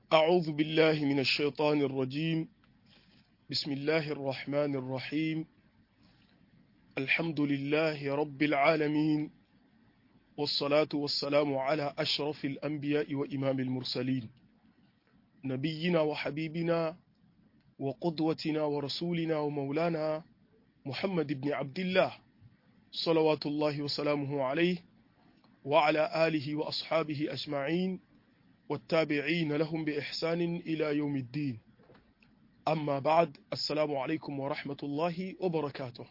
أعوذ بالله من الشيطان الرجيم بسم الله الرحمن الرحيم الحمد لله رب العالمين والصلاة والسلام على أشرف الأنبياء وإمام المرسلين نبينا وحبيبنا وقدوتنا ورسولنا ومولانا محمد بن عبد الله صلوات الله وسلامه عليه وعلى آله وأصحابه أجمعين والتابعين لهم بإحسان إلى يوم الدين أما بعد السلام عليكم ورحمة الله وبركاته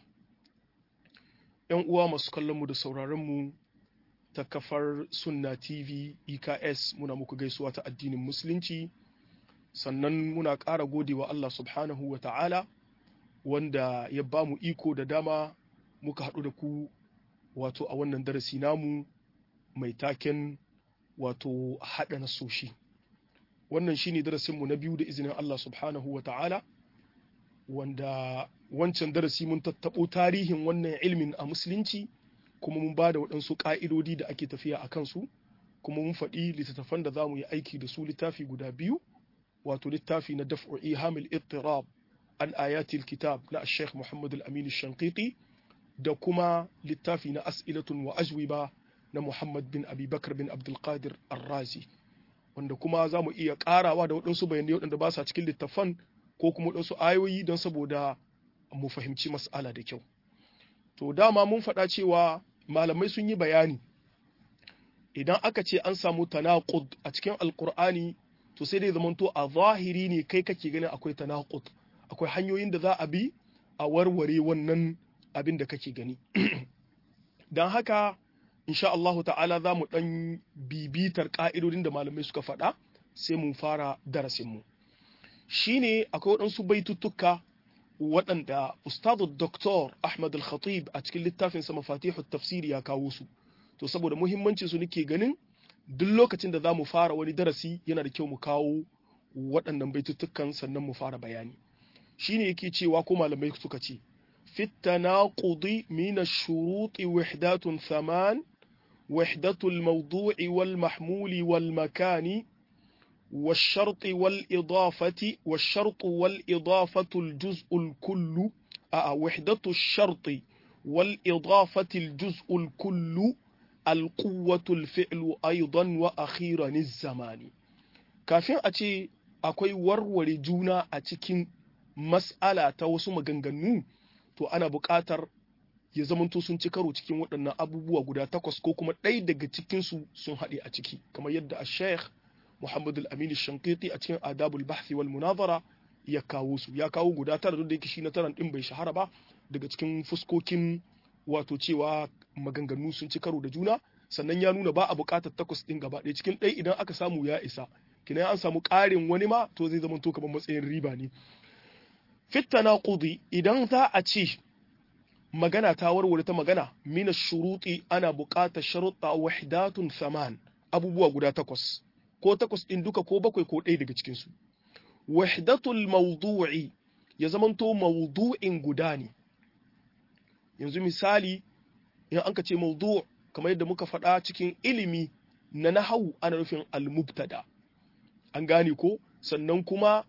‘Yan uwa masu kallonmu da sauraronmu ta kafar Sunna TV EKS muna muku gaisuwa ta addinin Musulunci, sannan muna ƙara gode wa Allah subhanahu wa ta'ala wanda ya ba mu iko da dama muka haɗu da ku wato a wannan darasi namu mai taken wato haɗa nasoshi wannan shine darasinmu na biyu da izinin Allah subhanahu wa ta'ala wanda wancan darasi mun tattaɓo tarihin wannan ilmin a musulunci kuma mun ba da waɗansu ƙa'idodi da ake tafiya a kansu kuma mun faɗi littattafan da za mu yi aiki da su littafi guda biyu wato littafi na daf'u ihamil ittirab an ayatil kitab na Sheikh Muhammad al-Amin shankiti da kuma littafi na as'ilatun wa ajwiba na Muhammad bin Abi Bakar bin Abdulkadir Ar-Razi wanda kuma za mu iya ƙarawa da waɗansu bayanai waɗanda ba sa cikin littafan ko kuma waɗansu ayoyi don saboda mu fahimci mas'ala da kyau. To dama mun faɗa cewa malamai sun yi bayani idan aka ce an samu tanaqud a cikin alkur'ani to sai dai zamanto a zahiri ne kai kake ganin akwai tanaqud akwai hanyoyin da za a bi a warware wannan abin da kake gani don haka insha Allah ta'ala za mu ɗan bibitar ƙa'idodin da malamai suka faɗa sai mu fara darasinmu shi ne akwai waɗansu baituttuka waɗanda ustadu doktor ahmad al-khatib a cikin littafin sa mafatihu tafsiri ya kawo su to saboda muhimmancin su nake ganin duk lokacin da za mu fara wani darasi yana da kyau mu kawo waɗannan baituttukan sannan mu fara bayani shine yake cewa ko malamai suka ce في التناقض من الشروط وحدات ثمان وحدة الموضوع والمحمول والمكان والشرط والإضافة والشرط والإضافة الجزء الكل آه وحدة الشرط والإضافة الجزء الكل القوة الفعل أيضا وأخيرا الزمان كافين أتي أكوي ورور جونا أتكين مسألة توسم مغنغنو to ana buƙatar ya zamanto sun ci karo cikin waɗannan abubuwa guda takwas ko kuma ɗaya daga cikinsu sun haɗe a ciki kamar yadda a sheikh muhammad al-amin shankiti a cikin adabul bahthi wal munazara ya kawo su ya kawo guda tara da yake shi na taran din bai shahara ba daga cikin fuskokin wato cewa maganganu sun ci karo da juna sannan ya nuna ba a buƙatar takwas ɗin gaba ɗaya cikin ɗaya idan aka samu ya isa kina an samu ƙarin wani ma to zai zamanto kamar matsayin riba ne fittana ƙudi idan za a ce magana ta warware ta magana mina shuruɗi ana buƙatar sharuɗa wahdatun saman abubuwa guda takwas ko takwas ɗin duka ko bakwai ko ɗaya daga cikinsu wahdatul mawdu'i ya zamanto mawdu'in guda ne yanzu misali in an ka ce mawdu' kamar yadda muka faɗa cikin ilimi na nahawu ana nufin al-mubtada an gane ko sannan kuma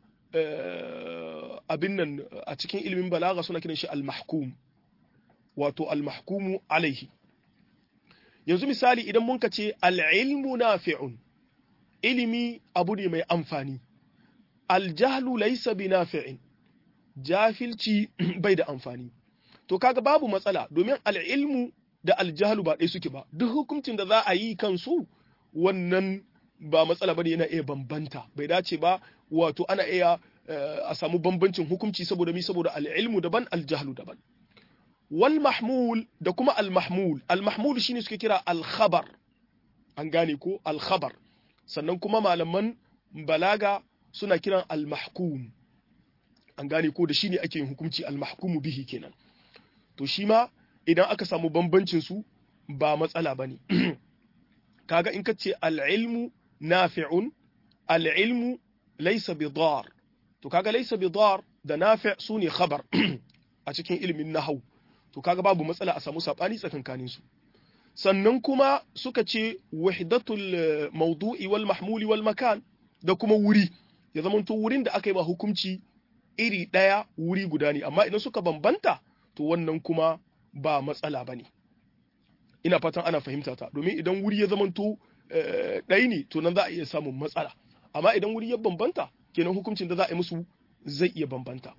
abin nan a cikin ilimin balaga suna kiran shi al-mahkum wato al-mahkumu alaihi yanzu misali idan mun ce al-ilmu nafi'un ilimi abu ne mai amfani al-jahlu laysa bi nafi'in jafilci bai da amfani to kaga babu matsala domin al-ilmu da al-jahlu ba ɗaya suke ba duk hukuncin da za a yi kansu wannan ba matsala bane yana iya bambanta bai dace ba wato ana iya a samu bambancin hukunci saboda mi saboda al'ilmu daban aljahlu daban wal mahmul da kuma al mahmul al mahmul shine suke kira al khabar an gane ko al khabar sannan kuma malaman balaga suna kiran al mahkum an gane ko da shine ake yin hukunci al mahkumu bihi kenan to shi ma idan aka samu bambancin su ba matsala bane kaga in ka ce al ilmu nafi'un al ilmu laysa bidar to kaga laysa bidar da nafi' sune khabar a cikin ilimin nahwu to kaga babu matsala a samu sabani tsakankanin su sannan kuma suka ce wahdatul mawdu'i wal mahmuli wal makan da kuma wuri ya zamanto wurin da aka yi ba hukunci iri ɗaya wuri guda ne amma idan suka bambanta to wannan kuma ba matsala ba ne ina fatan ana fahimta ta domin idan wuri ya zamanto ɗaya ne to nan za a iya samun matsala amma idan wuri ya bambanta kenan hukuncin da za a yi musu zai iya bambanta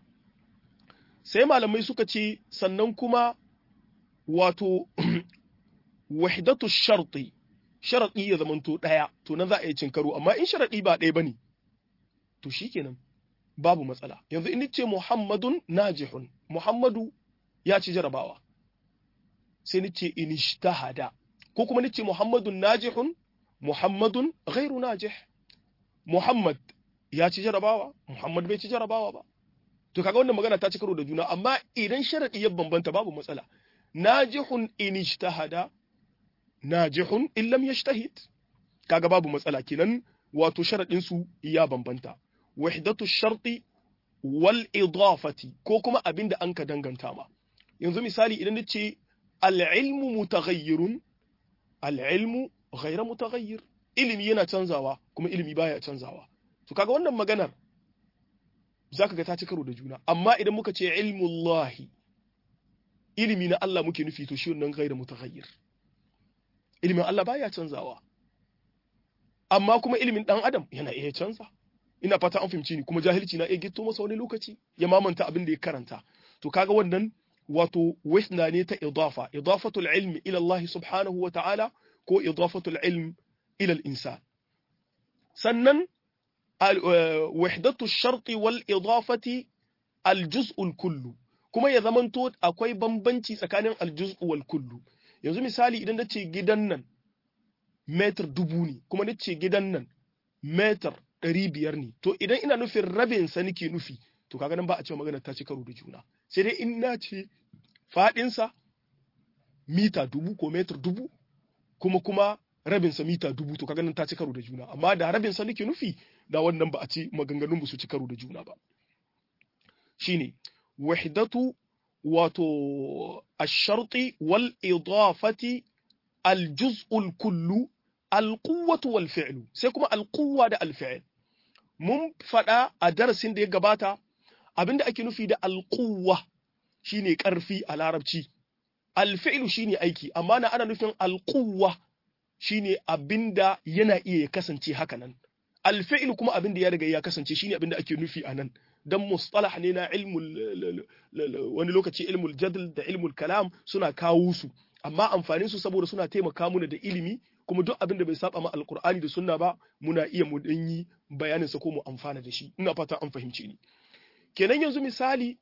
sai malamai suka ce sannan kuma wato wahdatu sharti sharadi ya zamanto ɗaya to nan za a yi cin karo amma in sharadi ba ɗaya bane to shikenan babu matsala yanzu in ce muhammadun najihun muhammadu ya ci jarabawa sai ni ce in ijtahada ko kuma ni ce muhammadun najihun muhammadun ghairu najih muhammad ya ci jarabawa muhammad bai ci jarabawa ba to kaga wannan magana ta ci karo da juna amma idan sharadi ya bambanta babu matsala najihun in ijtahada najihun in lam yajtahid kaga babu matsala kenan wato sharadin su ya bambanta wahdatu sharti wal idafati ko kuma abinda an ka danganta ma yanzu misali idan nace al ilmu mutaghayyirun al ilmu ghayra mutaghayyir ilimi yana canzawa kuma ilimi baya canzawa to kaga wannan maganar zaka ga ta ci karo da juna amma idan muka ce ilmullahi ilimi na Allah muke nufi to shi wannan ghayra mutaghayyir ilimin Allah baya canzawa amma kuma ilimin dan adam yana iya canza ina fata an fahimci ni kuma jahilci na iya gitto masa wani lokaci ya mamanta abin da ya karanta to kaga wannan wato wasna ne ta idafa idafatul ilmi ila Allah subhanahu wa ta'ala ko idafatul ilm ila al-insan sannan wahdatu sharti wal idafati al-juz'ul kullu kuma ya zamanto akwai bambanci tsakanin al-juz'u wal kullu yanzu misali idan nace gidan nan metar dubu ne kuma nace gidan nan metar ɗari biyar ne to idan ina nufin rabin sa nake nufi to kaga nan ba a cewa magana ta ci karo da juna sai dai in na ce faɗinsa mita dubu ko metar dubu kuma kuma rabinsa mita dubu to kaga nan ta ci karo da juna amma da rabinsa nake nufi da wannan ba a ci maganganun ba su ci karo da juna ba shine wahdatu wato ash-sharti wal idafati al-juz'ul kullu al-quwwatu wal fi'lu sai kuma al-quwwa da al-fi'l mun faɗa a darasin da ya gabata abinda ake nufi da alƙuwa shine ƙarfi a larabci alfi'lu shine aiki amma na ana nufin alƙuwa shine abinda yana iya ya kasance haka nan alfi'lu kuma abinda ya riga ya kasance shine abinda ake nufi a nan dan mustalah ne na ilmul wani lokaci ilmul jadl da ilmul kalam suna kawo su amma amfanin su saboda suna taimaka mana da ilimi kuma duk abin da bai saba ma alkur'ani da sunna ba muna iya mu dan yi bayanin sa ko mu amfana da shi ina fata an fahimce ni kenan yanzu misali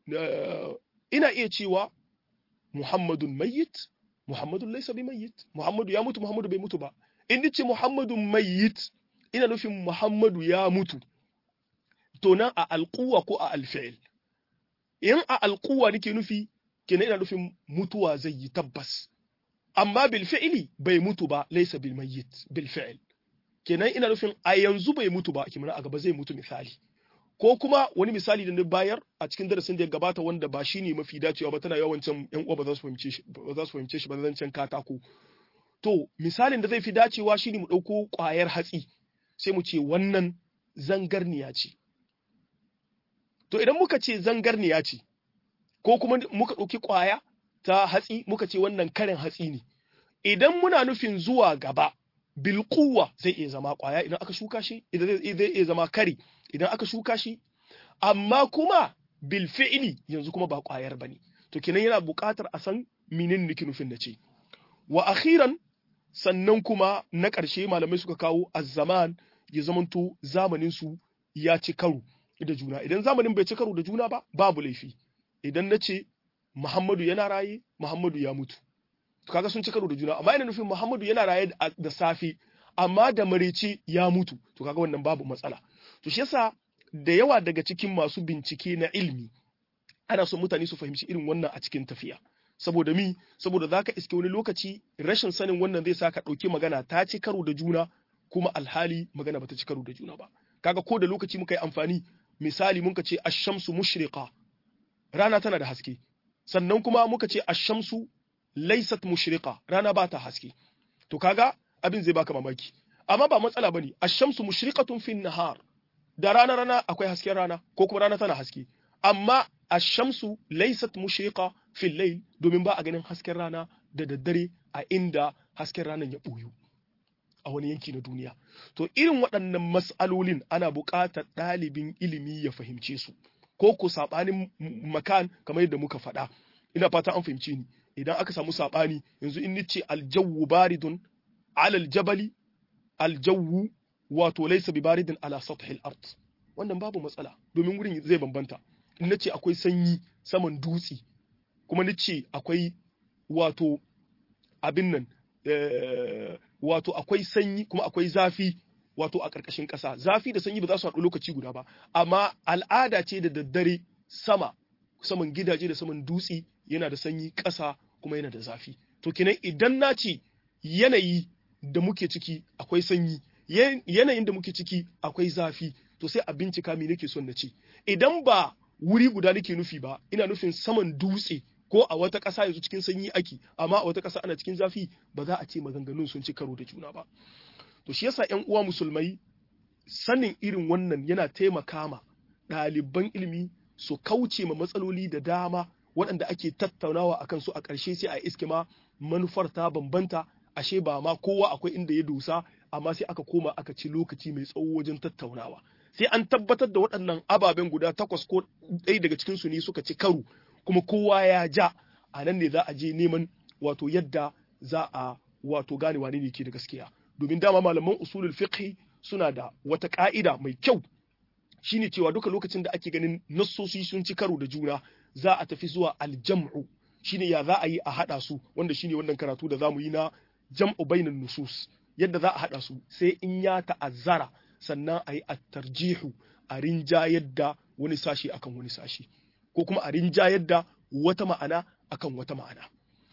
ina iya cewa muhammadun mayyit muhammadun laysa bi mayyit muhammadu ya mutu muhammadu bai mutu ba in nace muhammadun mayyit ina nufin muhammadu ya mutu to nan a alquwa ko a alfi'il in a alquwa nake nufi kenan ina nufin mutuwa zai yi tabbas amma bil fi'li bai mutu ba laysa bil mayyit bil fi'l kenan ina nufin a yanzu bai mutu ba kimana a gaba zai mutu misali ko kuma wani misali da na bayar a cikin darasin da ya gabata wanda ba shine mafi dacewa ba tana yawancin yan uwa ba za su fahimce shi ba za su fahimce shi ba zancen katako to misalin da zai fi dacewa shine mu dauko kwayar hatsi sai mu ce wannan zangarniya ce to idan muka ce zangarniya ce ko kuma muka dauki kwaya ta hatsi muka ce wannan karin hatsi ne idan muna nufin zuwa gaba bilkuwa zai iya zama kwaya idan aka shuka shi idan zai iya zama kari idan aka shuka shi amma kuma bil fi'li yanzu kuma ba kwayar bane to kenan yana buƙatar a san menene nake nufin da ce wa akhiran sannan kuma na ƙarshe malamai suka kawo az-zaman ya zamanto zamanin su ya ci karo da juna idan zamanin bai ci karo da juna ba babu laifi idan na ce Muhammadu yana raye, Muhammadu ya mutu. Kaga sun ci karo da juna, amma ina nufin Muhammadu yana raye da safe, amma da marece ya mutu. To kaga wannan babu matsala. To shi yasa da yawa daga cikin masu bincike na ilmi ana son mutane su fahimci irin wannan a cikin tafiya. Saboda mi, saboda zaka iske wani lokaci rashin sanin wannan zai sa ka ɗauki magana ta ci karo da juna kuma alhali magana bata ci karo da juna ba. Kaga ko da lokaci muka yi amfani misali muka ce ash-shamsu mushriqa rana tana da haske sannan kuma muka ce ashamsu laysat mushriqa rana ba ta haske to kaga abin zai baka mamaki amma ba matsala bane ash-shamsu mushriqatun fin nahar da rana rana akwai hasken rana ko kuma rana tana haske amma ash-shamsu laysat mushriqa fil layl domin ba a ganin hasken rana da daddare a inda hasken ranan ya boyu a wani yanki na duniya to irin waɗannan mas'alolin ana buƙatar ɗalibin ilimi ya fahimce su ko ko saɓanin makan kamar yadda muka faɗa ina fata an fahimce ni idan aka samu saɓani yanzu in nice aljawwu baridun alal jabali aljawwu wato laysa bi baridin ala sathil ard wannan babu matsala domin wurin zai bambanta in nace akwai sanyi saman dutse kuma nace akwai wato abin nan wato akwai sanyi kuma akwai zafi wato a ƙarƙashin ƙasa zafi da sanyi ba za su haɗu lokaci guda ba amma al'ada ce da daddare sama saman gidaje da saman dutse yana da sanyi ƙasa kuma yana da zafi to kenan idan na ce yanayi da muke ciki akwai sanyi yanayin da muke ciki akwai zafi to sai a bincika me nake son na ce idan ba wuri guda nake nufi ba ina nufin saman dutse ko a wata ƙasa yanzu cikin sanyi ake amma a wata ƙasa ana cikin zafi ba za a ce maganganun sun ci karo da juna ba to shi yasa ƴan uwa musulmai sanin irin wannan yana taimaka ma ɗaliban ilimi su kauce ma matsaloli da dama waɗanda ake tattaunawa a kansu a ƙarshe sai a iske ma manufar ta bambanta ashe ba ma kowa akwai inda ya dosa amma sai aka koma aka ci lokaci mai tsawo wajen tattaunawa sai an tabbatar da waɗannan ababen guda takwas ko ɗaya daga cikinsu ne suka ci karo kuma kowa ya ja a nan ne za a je neman wato yadda za a wato gane wane ne ke da gaskiya domin dama malaman usulul fiqh suna da wata ka'ida mai kyau shine cewa duka lokacin da ake ganin nassosi sun ci karo da juna za a tafi zuwa aljam'u shine ya za a yi a hada su wanda shine wannan karatu da zamu yi na jam'u bainan nusus yadda za a hada su sai in ya ta'azzara sannan a yi at-tarjihu a rinjayar da wani sashi akan wani sashi ko kuma a rinjayar da wata ma'ana akan wata ma'ana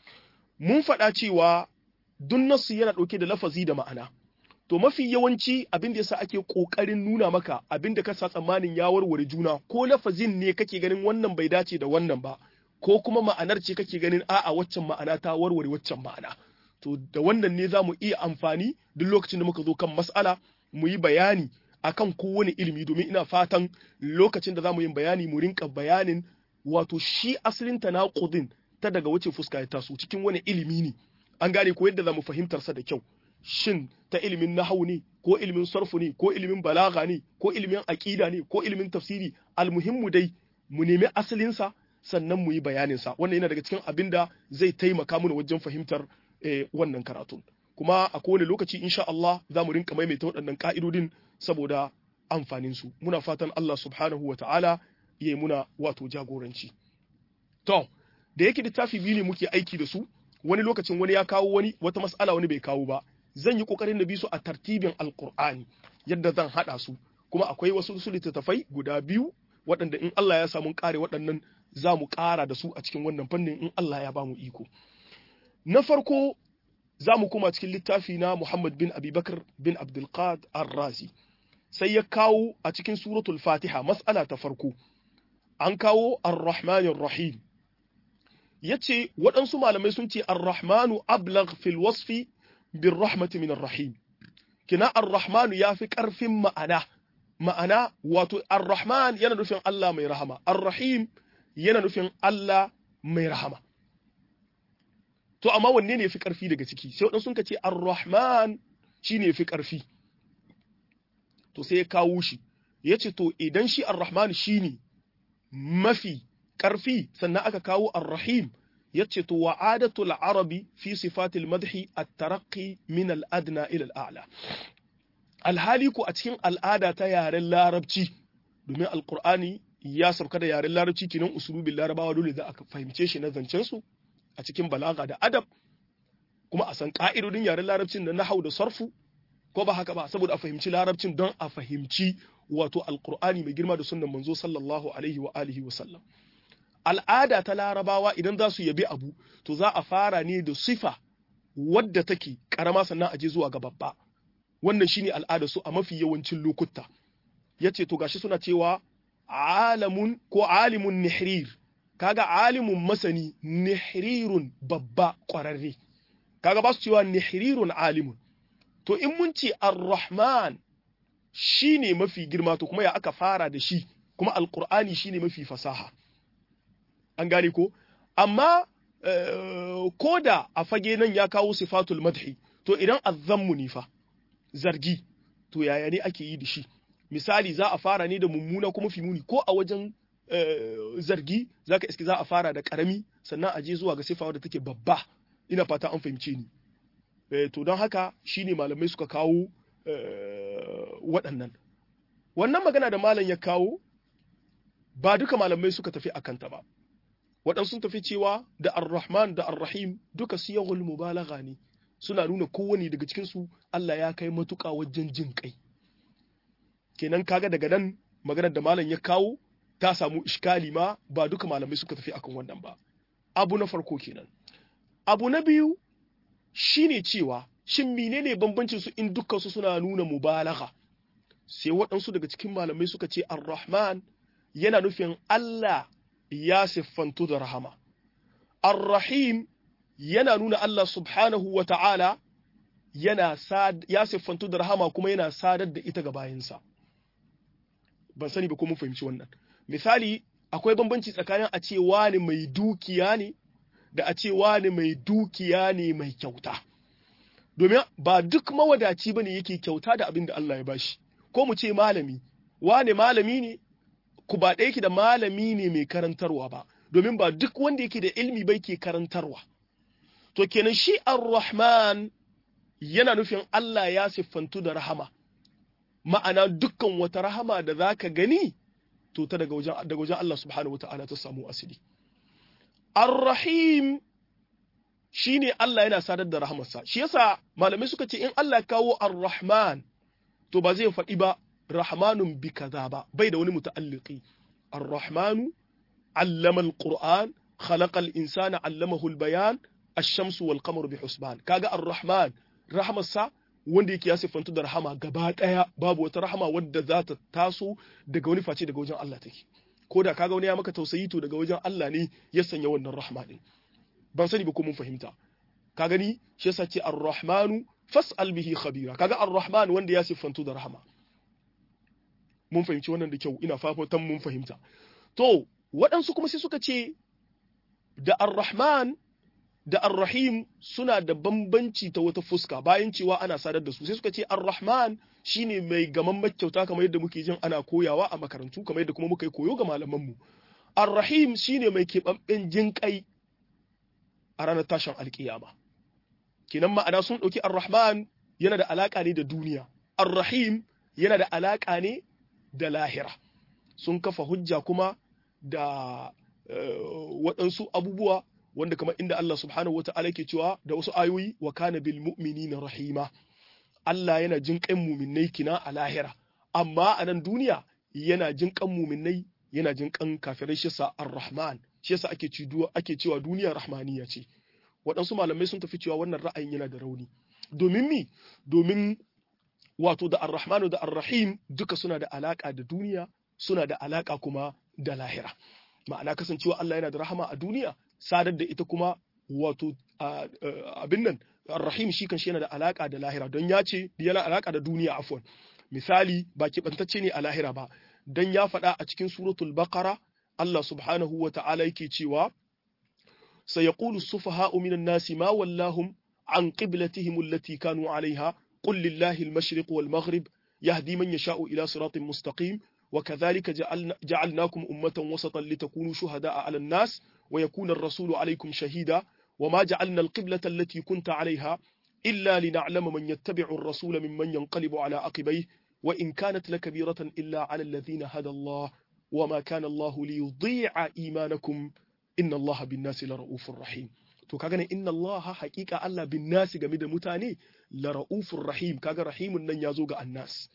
mun faɗa cewa duk nasu yana ɗauke da lafazi da ma'ana to mafi yawanci abin da yasa ake ƙoƙarin nuna maka abin da ka sa tsammanin ya warware juna ko lafazin ne kake ganin wannan bai dace da wannan ba ko kuma ma'anar ce kake ganin a'a waccan ma'ana ta warware waccan ma'ana to da wannan ne za mu iya amfani duk lokacin da muka zo kan mas'ala mu yi bayani akan kowane ilimi domin ina fatan lokacin da za mu yi bayani mu rinka bayanin wato shi asalin tanaqudin ta daga wace fuska ya taso cikin wani ilimi ne an gane ko yadda za mu fahimtar sa da kyau shin ta ilimin nahawu ne ko ilimin sarfu ne ko ilimin balaga ne ko ilimin aqida ne ko ilimin tafsiri almuhimmu dai mu nemi asalin sa sannan mu yi bayanin sa wannan yana daga cikin abin da zai taimaka mana wajen fahimtar wannan karatun kuma a kowane lokaci insha Allah za mu rinka maimaita waɗannan ka'idodin saboda amfanin su muna fatan Allah subhanahu wa ta'ala ya yi muna wato jagoranci to da yake littafi biyu ne muke aiki da su wani lokacin wani ya kawo wani wata mas'ala wani bai kawo ba zan yi kokarin na bi su a tartibin alqur'ani yadda zan hada su kuma akwai wasu su littattafai guda biyu waɗanda in Allah ya samu kare waɗannan za mu ƙara da su a cikin wannan fannin in Allah ya ba mu iko na farko za mu koma cikin littafi na Muhammad bin Abubakar bin Abdulqad Ar-Razi sai ya kawo a cikin suratul Fatiha mas'ala ta farko an kawo Ar-Rahmanir Rahim yace waɗansu malamai sun ce Ar-Rahmanu ablagh fil wasfi bir rahmati min Ar-Rahim kina Ar-Rahmanu yafi ƙarfin ma'ana ma'ana wato Ar-Rahman yana nufin Allah mai rahama Ar-Rahim yana nufin Allah mai rahama to amma wanne ne fi ƙarfi daga ciki sai waɗansu ka ce ar-rahman shi ne fi ƙarfi to sai ya kawo shi ya ce to idan shi ar-rahman shi ne mafi ƙarfi sannan aka kawo ar-rahim ya ce to wa'adatul arabi fi sifatil madhi at-taraqqi min al-adna ila al-a'la alhali ko a cikin al'ada ta yaren larabci domin alqur'ani ya sauka da yaren larabci kinan usulubin larabawa dole za a fahimce shi na zancen su a cikin balaga da adab kuma a san ka'idodin yaren larabcin da nahau da sarfu ko ba haka ba saboda a fahimci larabcin don a fahimci wato alqur'ani mai girma da sunnan manzo sallallahu alaihi wa alihi wa sallam al'ada ta larabawa idan za su yabi abu to za a fara ne da sifa wadda take karama sannan a je zuwa ga babba wannan shine al'ada su a mafi yawancin lokuta yace to gashi suna cewa alamun ko alimun nihrir kaga alimun masani nihrirun babba ƙwararre kaga ba su cewa nihrirun alimun to in mun ce ar-rahman shine mafi girma to kuma ya aka fara da shi kuma alqur'ani shine mafi fasaha an gane ko amma ko da a fage nan ya kawo sifatul madhi to idan azzammu ne fa zargi to yaya ne ake yi da shi misali za a fara ne da mummuna kuma fi muni ko a wajen zargi zaka iske za a fara da karami sannan a je zuwa ga sifa wadda take babba ina fata an fahimce ni to don haka shine malamai suka kawo waɗannan wannan magana da malam ya kawo ba duka malamai suka tafi a kanta ba waɗansu sun tafi cewa da ar-rahman da ar-rahim duka siyahul mubalagha ne suna nuna kowane daga cikinsu Allah ya kai matuƙa wajen jin kai kenan kaga daga nan maganar da malam ya kawo ta samu iskali ma ba duka malamai suka tafi akan wannan ba abu na farko kenan abu na biyu shine cewa shin menene bambancin su in dukkan su suna nuna mubalagha sai waɗansu daga cikin malamai suka ce ar-rahman yana nufin Allah ya siffantu da rahama ar-rahim yana nuna Allah subhanahu wa ta'ala yana ya siffantu da rahama kuma yana sadar da ita ga bayansa ban sani ba ko mun fahimci wannan misali akwai bambanci tsakanin a ce wani mai dukiya ne da a ce wani mai dukiya ne mai kyauta domin ba duk mawadaci bane yake kyauta da abin da Allah ya bashi ko mu ce malami wane malami ne ku ba ɗaya ki da malami ne mai karantarwa ba domin ba duk wanda yake da ilmi bai ke karantarwa to kenan shi ar-rahman yana nufin Allah ya siffantu da rahama ma'ana dukkan wata rahama da zaka gani to ta daga wajen daga wajen Allah subhanahu wata'ala ta samu asili ar-rahim shine Allah yana sadar da rahamarsa shi yasa malamai suka ce in Allah kawo ar-rahman to ba zai faɗi ba rahmanun bi kaza ba bai da wani muta'alliqi ar-rahmanu allama al-qur'an khalaqa al-insana allamahu al-bayan ash-shamsu wal qamaru bi husban kaga ar-rahman rahmarsa wanda yake ya siffantu da rahama gaba daya babu wata rahama wadda za ta taso daga wani face daga wajen Allah take ko da kaga wani ya maka tausayi to daga wajen Allah ne ya sanya wannan rahma din ban sani ba ko mun fahimta ka gani shi yasa ce ar-rahmanu fas'al bihi khabira kaga ar-rahman wanda ya siffantu da rahama mun fahimci wannan da kyau ina fafatan mun fahimta to waɗansu kuma sai suka ce da ar-rahman da ar-rahim suna da bambanci ta wata fuska bayan cewa ana sadar da su sai suka ce ar-rahman shine mai gaman makyauta kamar yadda muke jin ana koyawa a makarantu kamar yadda kuma muka yi koyo ga malaman mu ar-rahim shine mai keɓaɓɓen jinƙai a ranar tashin alƙiyama kinan ma'ana sun ɗauki ar-rahman yana da alaƙa ne da duniya ar-rahim yana da alaƙa ne da lahira sun kafa hujja kuma da waɗansu abubuwa wanda kamar inda Allah subhanahu wa ta'ala ke cewa da wasu ayoyi wa kana bil mu'minina rahima Allah yana jin kan muminai kina a lahira amma a nan duniya yana jin kan muminai yana jin kan kafirai shi sa ar-rahman shi yasa ake cewa ake cewa duniya rahmaniya ce waɗansu malamai sun tafi cewa wannan ra'ayin yana da rauni domin mi domin wato da ar-rahmanu da ar-rahim duka suna da alaka da duniya suna da alaka kuma da lahira ma'ana kasancewa Allah yana da rahama a duniya sadar da ita kuma wato abin nan rahim shi kan shi yana da alaka da lahira don ya ce yana alaka da duniya afwan misali ba keɓantacce ne a lahira ba don ya faɗa a cikin suratul baqara Allah subhanahu wa ta'ala yake cewa sayaqulu sufaha'u minan nasi ma wallahum an qiblatihim allati kanu 'alayha qul lillahi al-mashriq wal maghrib yahdi man yasha'u ila siratin mustaqim وكذلك جعلنا جعلناكم أمة وسطا لتكونوا شهداء على الناس ويكون الرسول عليكم شهيدا وما جعلنا القبلة التي كنت عليها إلا لنعلم من يتبع الرسول ممن ينقلب على عقبيه وإن كانت لكبيرة إلا على الذين هدى الله وما كان الله ليضيع إيمانكم إن الله بالناس لرؤوف رحيم to kaga ne inna Allah haƙiƙa Allah bin nasi game da mutane la ra'ufur rahim kaga rahimun nan yazo ga annas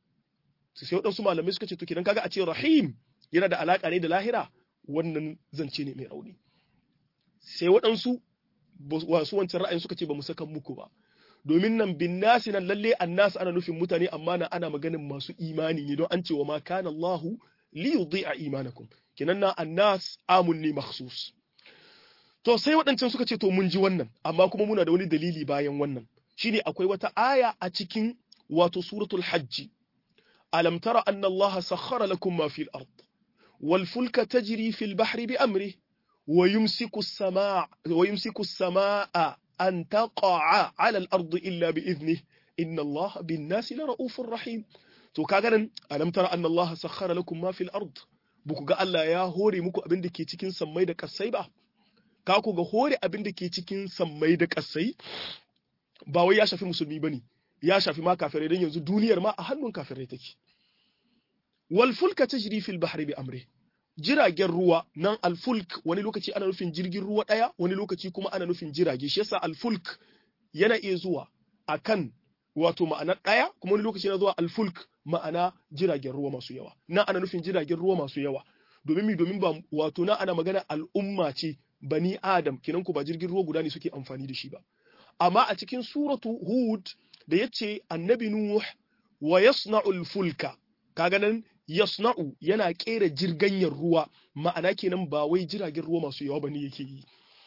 sai waɗansu malamai suka ce to kidan kaga a ce rahim yana da alaƙa ne da lahira wannan zance ne mai rauni sai waɗansu wasu wancan ra'ayin suka ce ba mu saka muku ba domin nan bin nasi nan lalle annas ana nufin mutane amma na ana maganin masu imani ne don an ce wa ma kana Allahu li yudhi'a imanakum kinan na annas amun ne makhsus to sai waɗancan suka ce to mun ji wannan amma kuma muna da wani dalili bayan wannan shine akwai wata aya a cikin wato suratul hajji alam tara anna Allah sakhkhara lakum ma fil ard wal fulka tajri fil bahri bi amri wa yumsiku as-samaa wa yumsiku as-samaa an taqa'a 'ala al-ardi illa bi idhnihi inna Allah bin nasi la ra'ufur rahim to kaga nan alam tara anna Allah sakhkhara lakum ma fil ard buku ga Allah ya hore muku abin da ke cikin sammai da kasai ba ka ku ga hore abin da ke cikin sammai da kasai ba wai ya shafi musulmi bane ya shafi ma kafirai dan yanzu duniyar ma a hannun kafirai take wal fulka tajri fil bahri bi amri jiragen ruwa nan alfulk wani lokaci ana nufin jirgin ruwa daya wani lokaci kuma ana nufin jirage shi yasa alfulk yana iya zuwa akan wato ma'ana ɗaya kuma wani lokaci na zuwa alfulk ma'ana jiragen ruwa masu yawa na ana nufin jiragen ruwa masu yawa domin mi domin ba wato na ana magana al'umma ce bani adam kinan ku ba jirgin ruwa guda ne suke amfani da shi ba amma a cikin suratu hud da yace annabi nuh wa yasna'u alfulka kaga nan yasna'u yana kera jirganyar ruwa ma'ana kenan ba wai jiragen ruwa masu yawa bane yake yi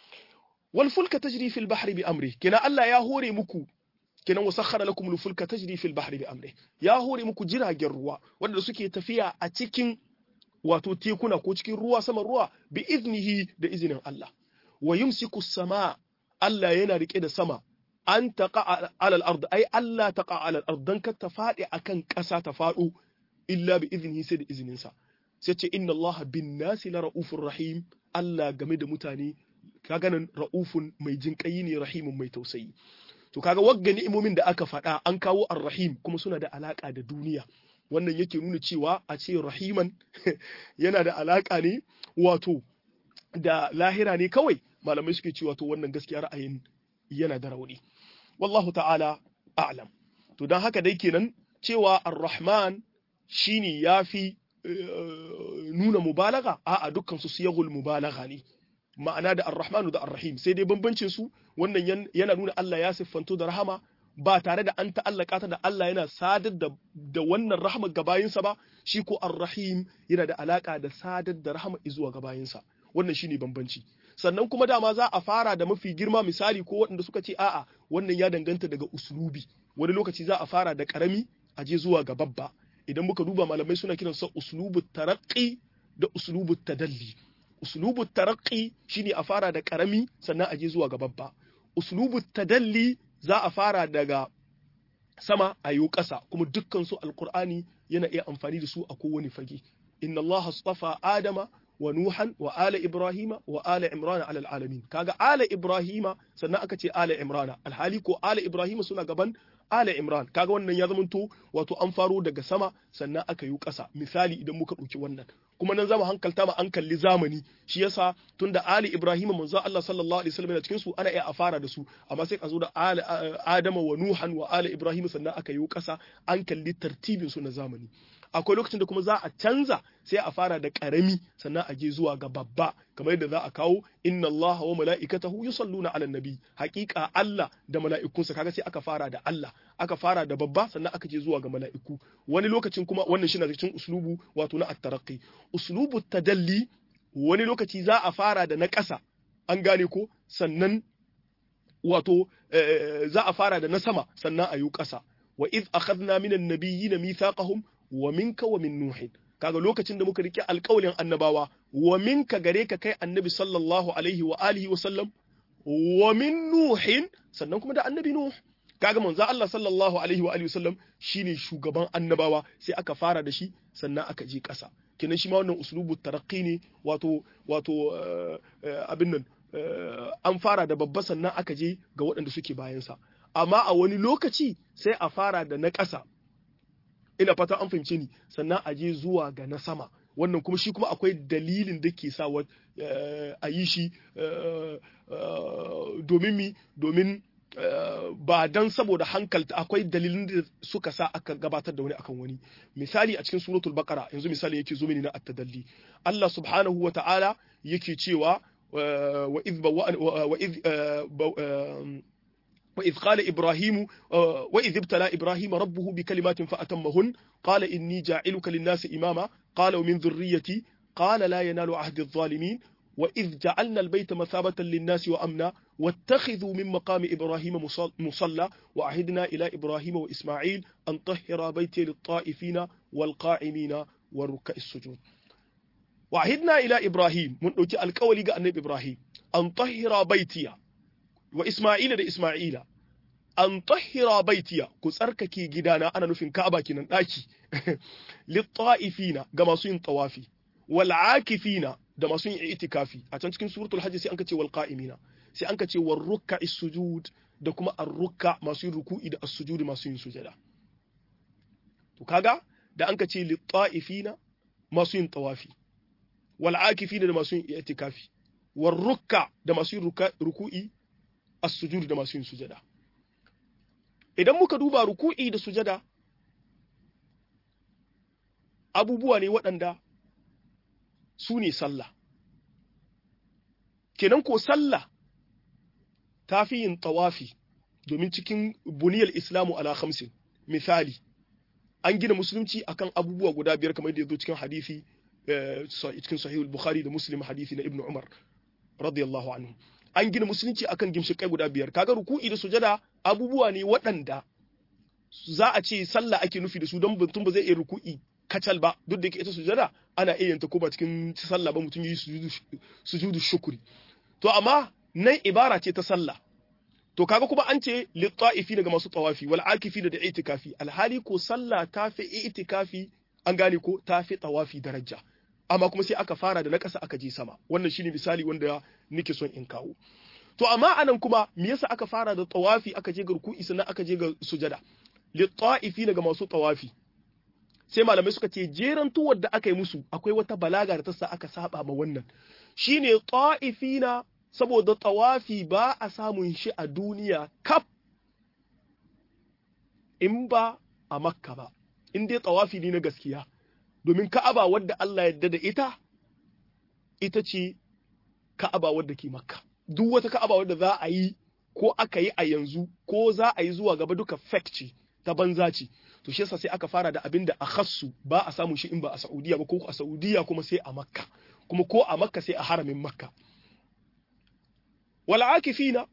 wal fulka tajri fil bahri bi amri kenan Allah ya hore muku kenan wasakhara lakum al-fulka tajri fil bahri bi amri ya hore muku jiragen ruwa wanda suke tafiya a cikin wato tekuna ko cikin ruwa saman ruwa bi iznihi da izinin Allah wa yumsiku sama Allah yana rike da sama an taqa ala al-ard ai Allah taqa ala al-ard dan ka ta fadi akan ƙasa ta fado illa bi iznihi sai da izinin sa sai ce inna Allah bin nasi la raufur rahim Allah game da mutane kaga nan raufun mai jinƙayi ne rahimun mai tausayi to kaga wagga ni'imomin da aka faɗa an kawo ar-rahim kuma suna da alaka da duniya wannan yake nuna cewa a ce rahiman yana da alaka ne wato da lahira ne kawai malamai suke cewa to wannan gaskiya ra'ayin yana da rauni wallahu ta'ala a'lam to dan haka dai kenan cewa ar-rahman shine yafi nuna mubalaga a'a dukkan su siyagul mubalaga ne ma'ana da ar-rahmanu da ar-rahim sai dai bambancin su wannan yana nuna Allah ya siffanto da rahama ba tare da an ta'allaka ta da Allah yana sadar da, da wannan rahama ga bayinsa ba shi ko ar-rahim yana da alaka da sadar da rahama zuwa ga bayinsa wannan shine bambanci sannan kuma dama za a fara da mafi girma misali ko waɗanda suka ce a'a wannan ya danganta daga uslubi wani lokaci za a fara da karami a je zuwa ga babba idan muka duba malamai suna kiransa uslubu taraqqi da uslubu tadalli uslubu taraqqi shine a fara da karami sannan a je zuwa ga babba uslubu tadalli za a fara daga sama a yi ƙasa kuma dukkan su alqur'ani yana iya amfani da su a kowane fage inna allaha astafa adama wa nuhan wa ala ibrahima wa ala imrana ala alamin kaga ala ibrahima sannan aka ce ala imrana alhali ko ala ibrahima suna gaban ala imran kaga wannan ya zamanto wato an faro daga sama sannan aka yi ƙasa misali idan muka ɗauki wannan kuma nan zamu hankalta ma an kalli zamani shi yasa tunda ali ibrahim manzo Allah sallallahu alaihi wasallam cikin su ana iya a fara da su amma sai ka zo da ali adama wa nuhan wa ali ibrahim sannan aka yi ƙasa an kalli tartibin su na zamani akwai lokacin da kuma za a canza sai a fara da karami sannan a je zuwa ga babba kamar yadda za a kawo inna Allah wa mala'ikatahu yusalluna 'alan nabi haƙiƙa Allah da mala'ikunsa kaga sai aka fara da Allah aka fara da babba sannan aka je zuwa ga mala'iku wani lokacin kuma wannan shi na cikin uslubu wato na at-taraqqi uslubu tadalli wani lokaci za a fara da na ƙasa an gane ko sannan wato za a fara da na sama sannan a yi ƙasa wa iz akhadna minan nabiyyina mithaqahum wa minka wa min nuhin kaga lokacin da muka rike alƙawalin annabawa wa minka gare ka kai annabi sallallahu alaihi wa alihi wa sallam wa min nuhin sannan kuma da annabi nuh kaga manzo Allah sallallahu alaihi wa alihi wa sallam shine shugaban annabawa sai aka fara da shi sannan aka je ƙasa kenan shi ma wannan uslubu taraqqi ne wato wato abin nan an fara da babba sannan aka je ga waɗanda suke bayansa amma a wani lokaci sai a fara da na ƙasa ina fata an fahimce ni sannan a je zuwa ga na sama wannan kuma shi kuma akwai dalilin da ke sa a yi shi domin mi domin ba dan saboda hankalta akwai dalilin da suka sa aka gabatar da wani akan wani misali a cikin suratul baqara yanzu misali yake zo mini na at-tadalli Allah subhanahu wa ta'ala yake cewa wa idh wa idh وإذ قال إبراهيم وإذ ابتلى إبراهيم ربه بكلمات فأتمهن قال إني جاعلك للناس إماما قال ومن ذريتي قال لا ينال عهد الظالمين wa idh ja'alna al-bayta mathabatan lin-nasi wa amna wattakhidhu min maqami ibrahima musalla wa ahidna ila ibrahima wa isma'il an tahhira bayti lit-ta'ifina wal-qa'imina wa ruk'a'is sujud wa ahidna ila ibrahim mun dauki alƙawali ga annabi ibrahim an tahhira baytiya wa isma'ila da isma'ila an tahhira baitiya ku tsarkake gidana ana nufin Ka'aba kinan daki lit-ta'ifina ga masu yin tawafi wal akifina da masu yin itikafi a can cikin suratul hajj sai an ka ce wal qa'imina sai an ka ce war ruk'a'is sujud da kuma ar-ruk'a masu yin ruku'i da as-sujud masu yin sujada to kaga da an ka ce lit-ta'ifina masu yin tawafi wal akifina da masu yin itikafi war ruk'a da masu yin ruku'i as-sujud da masu yin sujada idan muka duba ruku'i da sujada abubuwa ne waɗanda su ne sallah kenan ko sallah ta fi yin tawafi domin cikin buniyar islamu ala khamsin misali an gina musulunci akan abubuwa guda biyar kamar da ya zo cikin hadisi cikin sahihul bukhari da muslim hadisi na ibnu umar radiyallahu anhu an gina musulunci akan gimshikai guda biyar kaga ruku'i da sujada abubuwa ne waɗanda za a ce sallah ake nufi da su don mutum ba zai iya ruku'i kacal ba duk da yake ita sujada ana iya yanta ko ba cikin sallah ba mutum yi sujudu shukuri to amma nan ibara ce ta sallah to kaga kuma an ce litta'ifi daga masu tawafi wal akifi da itikafi alhali ko sallah ta fi itikafi an gane ko ta fi tawafi daraja amma kuma sai aka fara da na ƙasa aka je sama wannan shine misali wanda nake son in kawo to amma anan kuma me yasa aka fara da tawafi aka je ga ruku'i sannan aka je ga sujada litta'ifi daga masu tawafi sai malamai suka ce jeran tuwar da aka yi musu akwai wata balaga da ta sa aka saba ma wannan shine ta'ifina saboda tawafi ba a samun shi a duniya kaf in ba a makka ba in dai tawafi ne na gaskiya domin ka'aba wadda Allah yadda da ita ita ce ka'aba wadda ke makka duk wata ka'aba wadda za a yi ko aka yi a yanzu ko za a yi zuwa gaba duka fake ce ta banza ce to shi yasa sai aka fara da abin da a khassu ba a samun shi in ba a Saudiya ba ko a Saudiya kuma sai a Makka kuma ko a Makka sai a haramin Makka wal akifina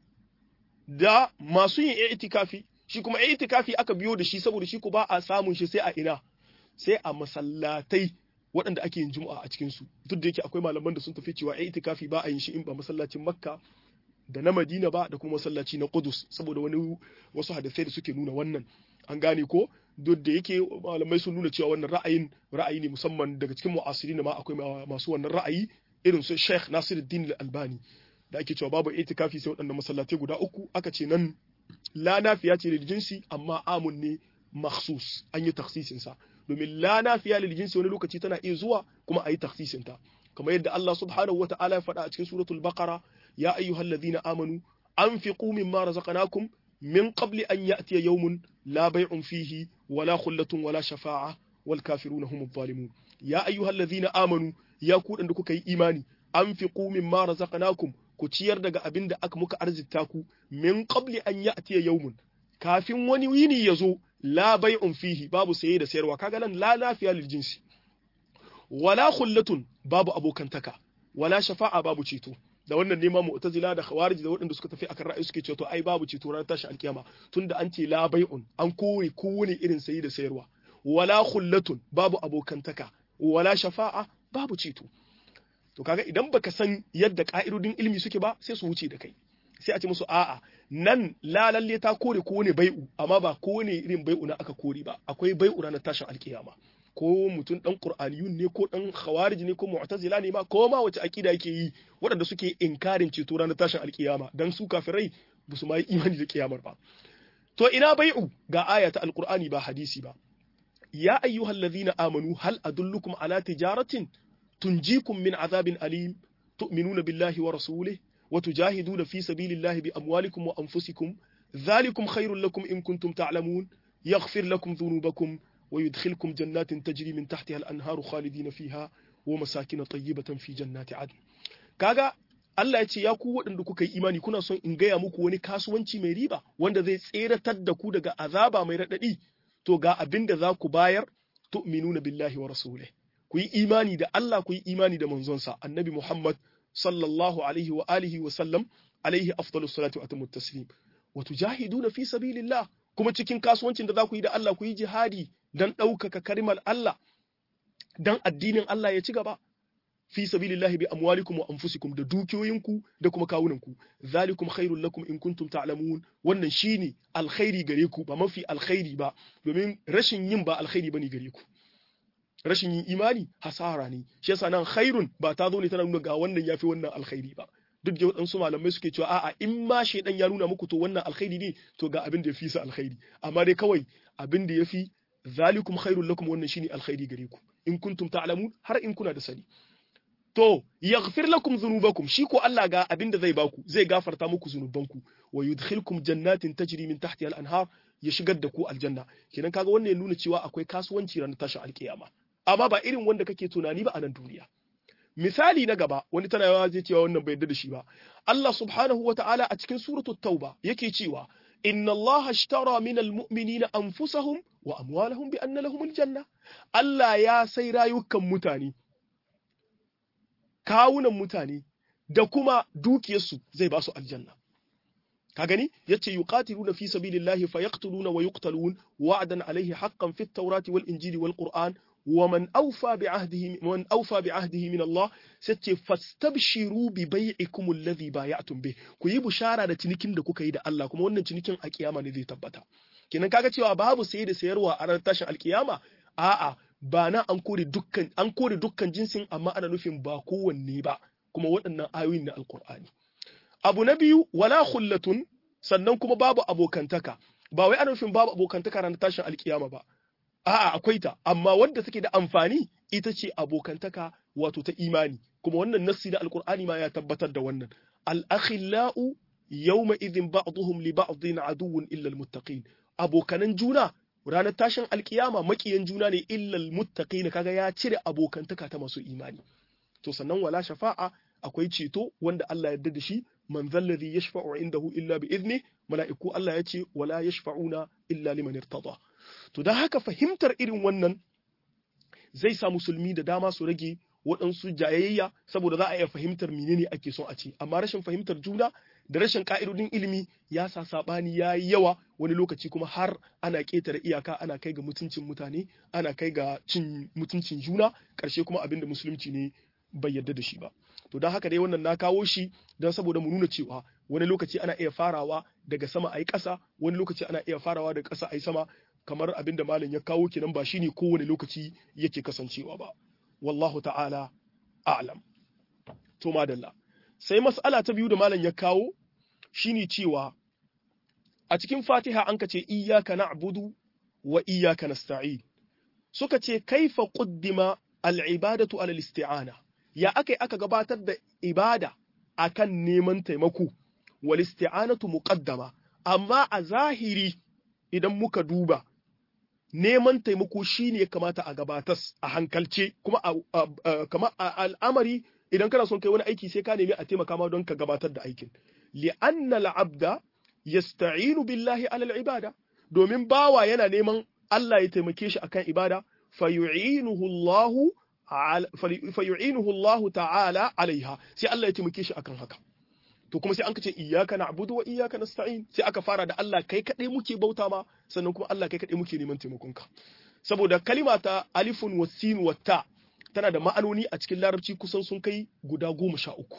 da masu yin itikafi shi kuma itikafi aka biyo da shi saboda shi ko ba a samun shi sai a ina sai a masallatai waɗanda ake yin juma'a a cikin su duk da yake akwai malaman da sun tafi cewa itikafi ba a yin shi in ba masallacin Makka da na Madina ba da kuma masallaci na Qudus saboda wani wasu hadisai da suke nuna wannan an gane ko duk da yake malamai sun nuna cewa wannan ra'ayin ra'ayi ne musamman daga cikin mu'asirin ma akwai masu wannan ra'ayi irin su Sheikh Nasiruddin Al-Albani da ake cewa babu itikafi sai waɗannan masallatai guda uku aka ce nan la nafiya ce lil jinsi amma amun ne makhsus an yi takhsisin sa domin la nafiya lil jinsi wani lokaci tana iya zuwa kuma a yi takhsisin ta kamar yadda Allah subhanahu wata'ala ya faɗa a cikin suratul baqara ya ayyuhalladhina amanu anfiqu mimma razaqnakum min qabli an ya'tiya yawmun la bay'un fihi wala khullatun wala shafa'a wal kafiruna humuz zalimun ya ayyuhalladhina amanu ya ku da kuka yi imani anfiqu mimma razaqnakum ku ciyar daga abin da aka muka arzita ku min qabli an ya'tiya yawmun kafin wani yini ya zo la bay'un fihi babu saye da sayarwa kaga nan la lafiya lil jinsi wala khullatun babu abokantaka wala shafa'a babu ceto da wannan neman mu'tazila da khawarij da waɗanda suka tafi akan ra'ayi suke cewa to ai babu ceto ranar tashin alkiyama tunda an ce la bai'un an kore kowane irin sayi da sayarwa wala khullatun babu abokantaka wala shafa'a babu ceto to kaga idan baka san yadda ka'idodin ilimi suke ba sai su wuce da kai sai a ce musu a'a nan la lalle ta kore kowane bai'u amma ba kowane irin bai'u na aka kore ba akwai bai'u ranar tashin alkiyama ko mutum dan qur'aniyun ne ko dan khawarij ne ko mu'tazila ne ma ko ma wace akida yake yi waɗanda suke inkarin ceto ranar tashin alkiyama dan su kafirai ba su ma yi imani da kiyamar ba to ina bai'u ga aya ta alqur'ani ba hadisi ba ya ayyuhal ladhina amanu hal adullukum ala tijaratin tunjikum min azabin alim tu'minuna billahi wa rasulihi wa tujahiduna fi sabilillahi bi amwalikum wa anfusikum dhalikum khairul lakum in kuntum ta'lamun yaghfir lakum dhunubakum ويدخلكم جنات تجري من تحتها الأنهار خالدين فيها ومساكن طيبة في جنات عدن kaga Allah ya ce ya ku waɗanda kuka yi imani kuna son in gaya muku wani kasuwanci mai riba wanda zai tseratar da ku daga azaba mai raɗaɗi to ga abin da za ku bayar tu'minuna billahi wa rasulih ku yi imani da Allah ku yi imani da manzonsa annabi Muhammad sallallahu alaihi wa alihi wa sallam alaihi afdalus salatu wa atamut taslim wa tujahiduna fi sabilillah kuma cikin kasuwancin da za ku yi da Allah ku yi jihadi dan ɗaukaka karimar Allah dan addinin Allah ya ci gaba fi sabilillahi bi amwalikum wa anfusikum da dukiyoyinku da kuma kawunanku zalikum khairul lakum in kuntum ta'lamun wannan shine alkhairi gare ku ba mafi alkhairi ba domin rashin yin ba alkhairi bane gare ku rashin yin imani hasara ne shi yasa nan khairun ba ta zo ne tana nuna ga wannan yafi wannan alkhairi ba duk da waɗansu malamai suke cewa a'a in ma shaidan ya nuna muku to wannan alkhairi ne to ga abin da ya fi sa alkhairi amma dai kawai abin da ya fi zalikum khairul lakum wannan shine alkhairi gare ku in kuntum ta'lamun har in kuna da sani to yaghfir lakum dhunubakum shi ko Allah ga abin da zai baku zai gafarta muku zunubanku wa yudkhilkum jannatin tajri min tahtiha al-anhar ya shigar da ku aljanna kenan kaga wannan ya nuna cewa akwai kasuwanci ranar tashin alkiyama amma ba irin wanda kake tunani ba a nan duniya misali na gaba wani tana yawa zai cewa wannan bai yarda da shi ba Allah subhanahu wa ta'ala a cikin suratul tauba yake cewa inna Allah ashtara min almu'minina anfusahum wa amwalahum bi anna lahum aljanna Allah ya sai rayukan mutane kawunan mutane da kuma dukiyarsu zai ba su aljanna ka gani yace yuqatiluna fi sabilillahi fayaqtuluna wa yuqtalun wa'dan alayhi haqqan fit tawrati wal injili wal qur'an ومن أوفى بعهده من أوفى بعهده من الله ستي فاستبشروا ببيعكم الذي بايعتم به ku yi bushara da cinikin da kuka yi da Allah kuma wannan cinikin a kiyama ne zai tabbata kenan kaga cewa babu saye da sayarwa a ranar tashin alkiyama a'a ba na an kore dukkan an kore dukkan jinsin amma ana nufin ba kowanne ba kuma waɗannan ayoyin na alkur'ani abu na biyu wala khullatun sannan kuma babu abokantaka ba wai ana nufin babu abokantaka ranar tashin alkiyama ba A'a akwai ta, amma wanda take da amfani ita ce abokantaka wato ta imani, kuma wannan nassi na Alƙur'ani ma ya tabbatar da wannan. Al'akhila'u yawma idhin ba'duhum li ba'dhin aduwwun illa almuttaqin. Abokanan juna ranar tashin alkiyama makiyan juna ne illa almuttaqin kaga ya cire abokantaka ta masu imani. To sannan wala shafa'a akwai ceto wanda Allah ya yarda da shi man zalladhi yashfa'u indahu illa bi idni mala'iku Allah ya ce wala yashfa'una illa liman irtada. To don haka fahimtar irin wannan zai sa musulmi da dama su rage waɗansu jayayya saboda za a iya fahimtar menene ake son a ce amma rashin fahimtar juna da rashin ka'idodin ilimi ya sa saɓani ya yi yawa wani lokaci kuma har ana ƙetare iyaka ana kai ga mutuncin mutane ana kai ga cin mutuncin juna ƙarshe kuma abin da musulunci ne bai yarda da shi ba to don haka dai wannan na kawo shi don saboda mu nuna cewa wani lokaci ana iya farawa daga sama a yi ƙasa wani lokaci ana iya farawa daga ƙasa a yi sama kamar abin da malam ya kawo kenan ba shine kowane lokaci yake kasancewa ba wallahu ta'ala a'lam to madalla sai mas'ala ta biyu da malam ya kawo shine cewa a cikin Fatiha an kace iyyaka na'budu wa iyyaka nasta'in suka ce kaifa quddima al-ibadatu ala al-isti'ana ya akai aka gabatar da ibada akan neman taimako wal isti'anatu muqaddama amma a zahiri idan muka duba neman taimako shi ne ya kamata a gabatas a hankalce kuma kama al'amari idan kana son kai wani aiki sai ka nemi a taimaka ma don ka gabatar da aikin li'anna al'abda yasta'inu billahi alal ibada domin bawa yana neman Allah ya taimake shi akan ibada fayu'inuhu Allah fayu'inuhu Allah ta'ala alaiha sai Allah ya taimake shi akan haka to kuma sai an ka ce iyyaka na'budu wa iyyaka nasta'in sai aka fara da Allah kai kadai muke bauta ma sannan kuma Allah kai kadai muke neman taimakon ka saboda kalima ta alifun wa sin wa ta tana da ma'anoni a cikin larabci kusan sun kai guda goma sha uku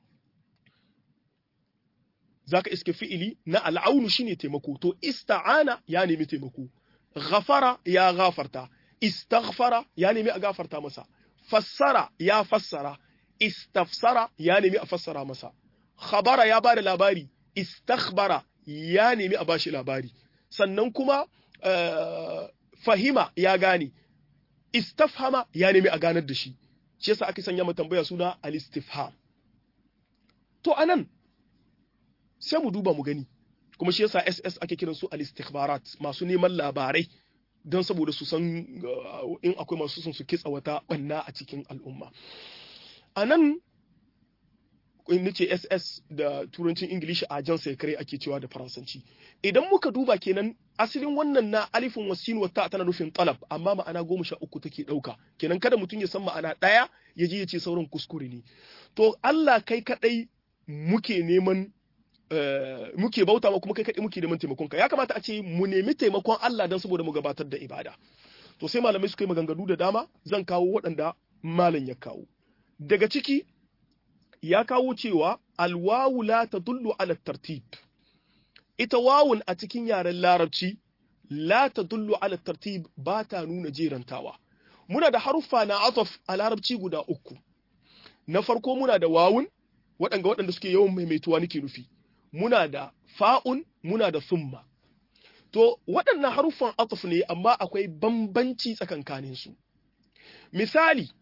zaka iske fi'ili na al'aunu shine taimako to ista'ana ya nemi taimako ghafara ya gafarta istaghfara ya nemi a gafarta masa fassara ya fassara istafsara ya nemi a fassara masa khabara ya bada labari istakhbara ya nemi a bashi labari sannan kuma fahima ya gane istafhama ya nemi a ganar da shi shi yasa aka sanya mu tambaya suna al-istifham to anan sai mu duba mu gani kuma shi yasa SS ake kiran su al-istikhbarat masu neman labarai don saboda su san in akwai masu son su kitsa wata banna a cikin al'umma anan in nace ss da turancin ingilishi ajan secret ake cewa da faransanci idan muka duba kenan asalin wannan na alifin wasin wata tana nufin talab amma ma'ana goma sha uku take ɗauka kenan kada mutum ya san ma'ana ɗaya ya je ya ce sauran kuskure ne to Allah kai kaɗai muke neman muke bauta ma kuma kai kaɗai muke neman taimakon ka ya kamata a ce mu nemi taimakon Allah don saboda mu gabatar da ibada to sai malamai suka yi maganganu da dama zan kawo waɗanda malam ya kawo daga ciki ya kawo cewa alwawu la tadullu ala tartib ita wawun a cikin yaren larabci la tadullu ala tartib ba ta nuna jerantawa muna da haruffa na ataf a larabci guda uku na farko muna da wawun waɗanda waɗanda suke yawan maimaituwa nake nufi muna da fa'un muna da summa to waɗannan haruffan ataf ne amma akwai bambanci tsakankaninsu misali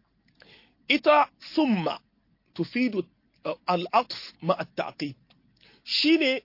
ita summa tufidu al'atf ma at-taqib shine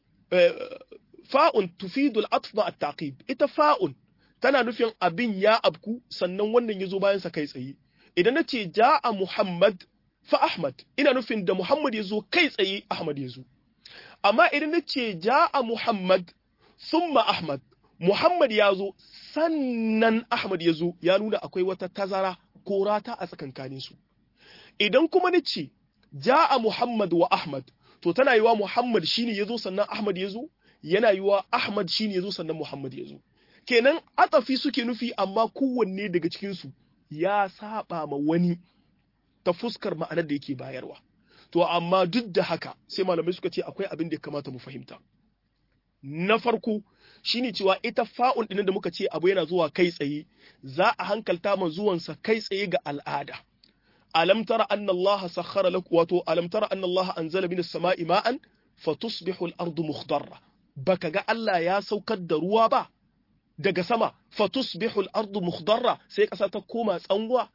fa'un tufidu al'atf ma at-taqib ita fa'un tana nufin abin ya abku sannan wannan yazo bayan sa kai tsaye idan nace ja'a muhammad fa ahmad ina nufin da muhammad yazo kai tsaye ahmad yazo amma idan nace ja'a muhammad thumma ahmad muhammad yazo sannan ahmad yazo ya nuna akwai wata tazara ko rata a tsakankanin su idan kuma nace ja'a Muhammad wa Ahmad to tana yiwa Muhammad shine yazo sannan Ahmad yazo yana yiwa Ahmad shine yazo sannan Muhammad yazo kenan atafi suke nufi amma kowanne daga cikin su ya saba ma wani ta fuskar ma'anar da yake bayarwa to amma duk da haka sai malamai suka ce akwai abin da ya kamata mu fahimta na farko shine cewa ita fa'un ɗin da muka ce abu yana zuwa kai tsaye za a hankalta ma zuwansa kai tsaye ga al'ada alam tara anna Allah sakhara lakum wato alam tara anna Allah anzala minas sama'i ma'an fatusbihu al-ardu mukhdarra baka ga Allah ya saukar da ruwa ba daga sama fatusbihu al-ardu mukhdarra sai kasa ta koma tsanwa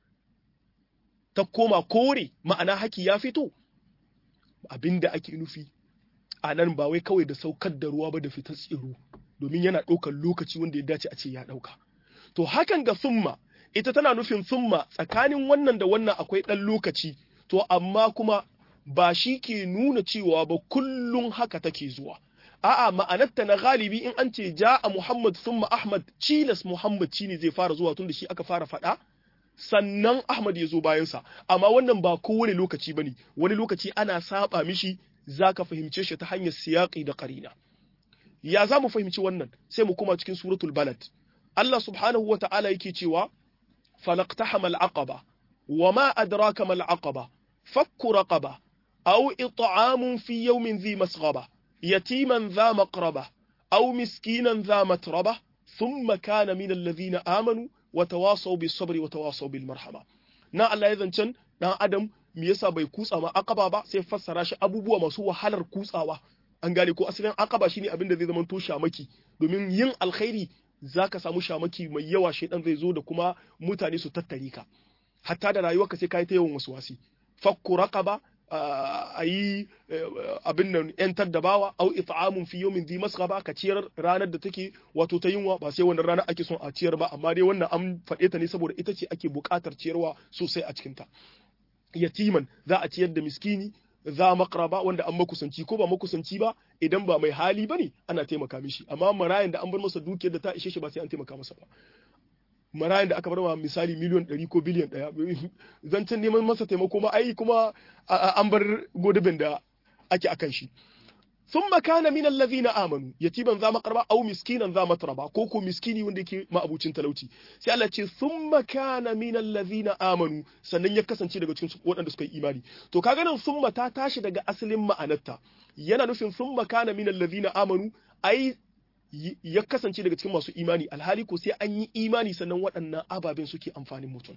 ta koma kore ma'ana haki ya fito abinda ake nufi a nan ba wai kawai da saukar da ruwa ba da fitar tsiro domin yana ɗaukar lokaci wanda ya dace a ce ya ɗauka to hakan ga summa ita tana nufin summa tsakanin wannan da wannan akwai ɗan lokaci to amma kuma ba shi ke nuna cewa ba kullum haka take zuwa a'a ma'anarta na galibi in an ce ja'a Muhammad summa Ahmad cilas Muhammad shine zai fara zuwa tun da shi aka fara faɗa sannan Ahmad ya zo bayansa amma wannan ba kowane lokaci bane wani lokaci ana saba mishi zaka fahimce shi ta hanyar siyaqi da qarina ya za mu fahimci wannan sai mu koma cikin suratul balad Allah subhanahu wa ta'ala yake cewa falaqtahama al-aqaba wama adraka mal aqaba fakku raqaba aw it'amun fi yawmin dhi masghaba yatiman dha maqraba aw miskinan dha matraba thumma kana min alladhina amanu wa tawasaw bis sabri wa tawasaw bil marhama na Allah ya zancen dan adam me yasa bai kutsa ma aqaba ba sai fassara shi abubuwa masu wahalar kutsawa an gane ko asalin aqaba shine abin da zai zama to shamaki domin yin alkhairi zaka samu shamaki mai yawa shaidan zai zo da kuma mutane su tattare ka hatta da rayuwarka sai kai ta yawan wasi fakku raqaba a yi abin nan yantar da bawa au it'amun fi yawmin dhi masghaba ka ciyar ranar da take wato ta yunwa ba sai wannan ranar ake son a ciyar ba amma dai wannan an faɗe ta ne saboda ita ce ake buƙatar ciyarwa sosai a cikin ta yatiman za a ciyar da miskini za makraba wanda an makusanci ko ba makusanci ba idan ba mai hali bane ana taimaka mishi amma marayan da an bar masa dukiyar da ta ishe shi ba sai an taimaka masa ba marayan da aka bar ma misali miliyon 100 ko biliyan 1 zancen neman masa taimako ma ai kuma an bar godubin da ake akan shi ثم كان من الذين امنوا يتيما ذا مقربا او مسكينا ذا متربا ko ko miskini wanda yake ma'abucin talauci sai Allah ce thumma kana min alladhina amanu sannan ya kasance daga cikin waɗanda suka yi imani to kaga nan thumma ta tashi daga asalin ma'anarta yana nufin thumma kana min alladhina amanu ai ya kasance daga cikin masu imani alhali ko sai an yi imani sannan waɗannan ababen suke amfanin mutum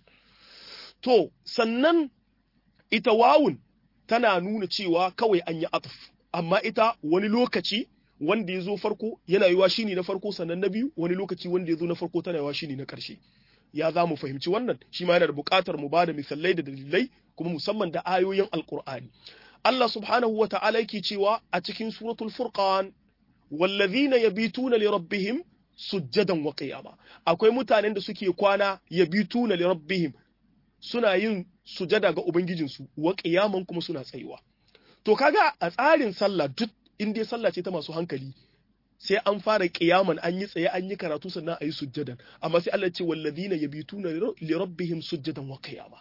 to sannan ita wawun tana nuna cewa kawai an yi atf amma ita wani lokaci wanda ya zo farko yana yiwa shi ne na farko sannan na biyu wani lokaci wanda ya zo na farko tana yiwa shi ne na ƙarshe ya za mu fahimci wannan shi ma yana da buƙatar mu bada misalai da dalilai kuma musamman da ayoyin alƙur'ani Allah subhanahu wa ta'ala yake cewa a cikin suratul furqan wallazina yabituna li rabbihim sujjadan wa qiyama akwai mutanen da suke kwana yabituna li rabbihim suna yin sujada ga ubangijinsu wa qiyaman kuma suna tsayuwa to kaga a tsarin sallah duk in dai sallah ce ta masu hankali sai an fara kiyaman an yi tsaye an yi karatu sannan a yi sujjadan amma sai Allah ce wallazina yabituna li rabbihim sujjadan wa qiyama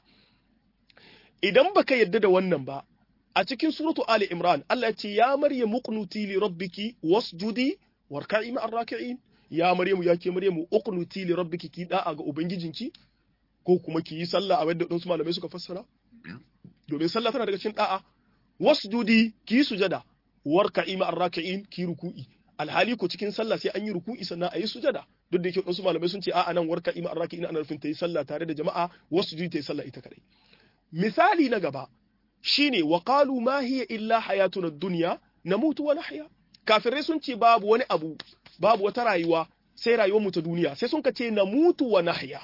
idan baka yadda da wannan ba a cikin suratu ali imran Allah ya ce ya maryam uqnuti li rabbiki wasjudi warka'i ma'ar raki'in ya maryamu ya ke maryamu uqnuti li rabbiki ki da'a ga ubangijinki ko kuma ki yi sallah a wadda wasu malamai suka fassara domin sallah tana daga cikin da'a wasjudi ki yi sujada warka'i ma'ar raki'in ki ruku'i alhali ko cikin sallah sai an yi ruku'i sannan a yi sujada duk da yake wasu malamai sun ce a'a nan warka'i ma'ar raki'in ana nufin ta yi sallah tare da jama'a wasjudi ta yi sallah ita kadai misali na gaba shine wa qalu ma hiya illa hayatuna dunya namutu wa nahya kafirai sun ce babu wani abu babu wata rayuwa sai rayuwar mu ta duniya sai sun ka ce namutu wa nahya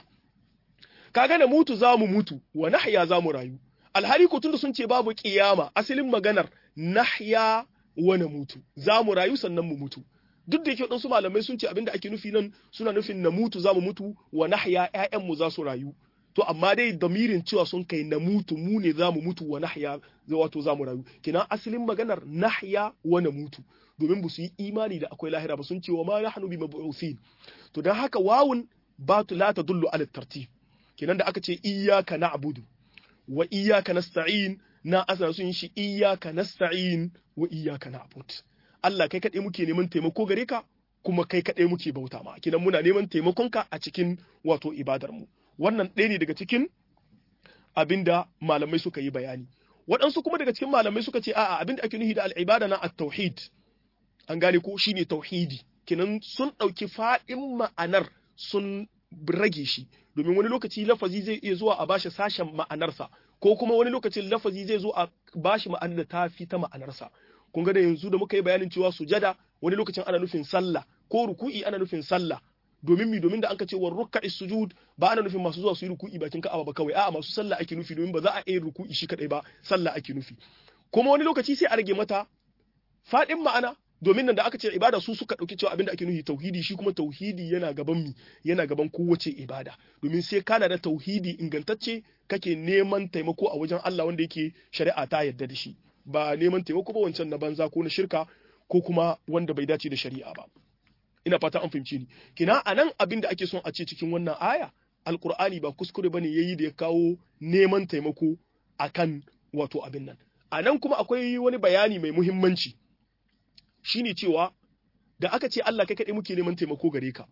kaga namutu za mu mutu wa nahya za mu rayu alhali ko tunda sun ce babu kiyama asalin maganar nahya wa namutu za mu rayu sannan mu mutu duk da yake waɗansu malamai sun ce abinda ake nufi nan suna nufin namutu za mu mutu wa nahya ƴaƴanmu za su rayu to amma dai damirin cewa sun kai na mutu mu ne za mu mutu wa nahya wato za mu rayu kina asalin maganar nahya wa na mutu domin ba su yi imani da akwai lahira ba sun ce wa ma nahnu bi mab'uthin to dan haka wawun ba tu la tadullu ala tartib kinan da aka ce iyyaka na'budu wa iyyaka nasta'in na asana sun shi iyyaka nasta'in wa iyyaka na'bud Allah kai kadai muke neman taimako gare ka kuma kai kadai muke bauta ma kinan muna neman taimakonka a cikin wato ibadar mu wannan ɗaya ne daga cikin abinda malamai suka yi bayani waɗansu kuma daga cikin malamai suka ce a'a abinda ake nufi da al'ibada na at-tauhid an gane ko shine tauhidi kinan sun ɗauki faɗin ma'anar sun rage shi domin wani lokaci lafazi zai iya zuwa a bashi sashen ma'anarsa ko kuma wani lokacin lafazi zai zo a bashi ma'anar da ta fi ta ma'anarsa kun ga da yanzu da muka yi bayanin cewa sujada wani lokacin ana nufin sallah ko ruku'i ana nufin sallah domin mi domin da anka ce wa rukka'i sujud ba ana nufin masu zuwa su yi ruku'i bakin ka'aba ba kawai a'a masu sallah ake nufi domin ba za a yi ruku'i shi kadai ba sallah ake nufi kuma wani lokaci sai a rage mata fadin ma'ana domin nan da aka ce ibada su suka dauki cewa abinda ake nufi tauhidi shi kuma tauhidi yana gaban mi yana gaban kowace ibada domin sai kana da tauhidi ingantacce kake neman taimako a wajen Allah wanda yake shari'a ta yarda da shi ba neman taimako ba wancan na banza ko na shirka ko kuma wanda bai dace da shari'a ba ina fata an fahimci ni kina anan abin da ake son a ce cikin wannan aya alqur'ani ba kuskure bane yayi da ya kawo neman taimako akan wato abin nan anan kuma akwai wani bayani mai muhimmanci shine cewa da aka ce Allah kai kaɗai muke neman taimako gare ka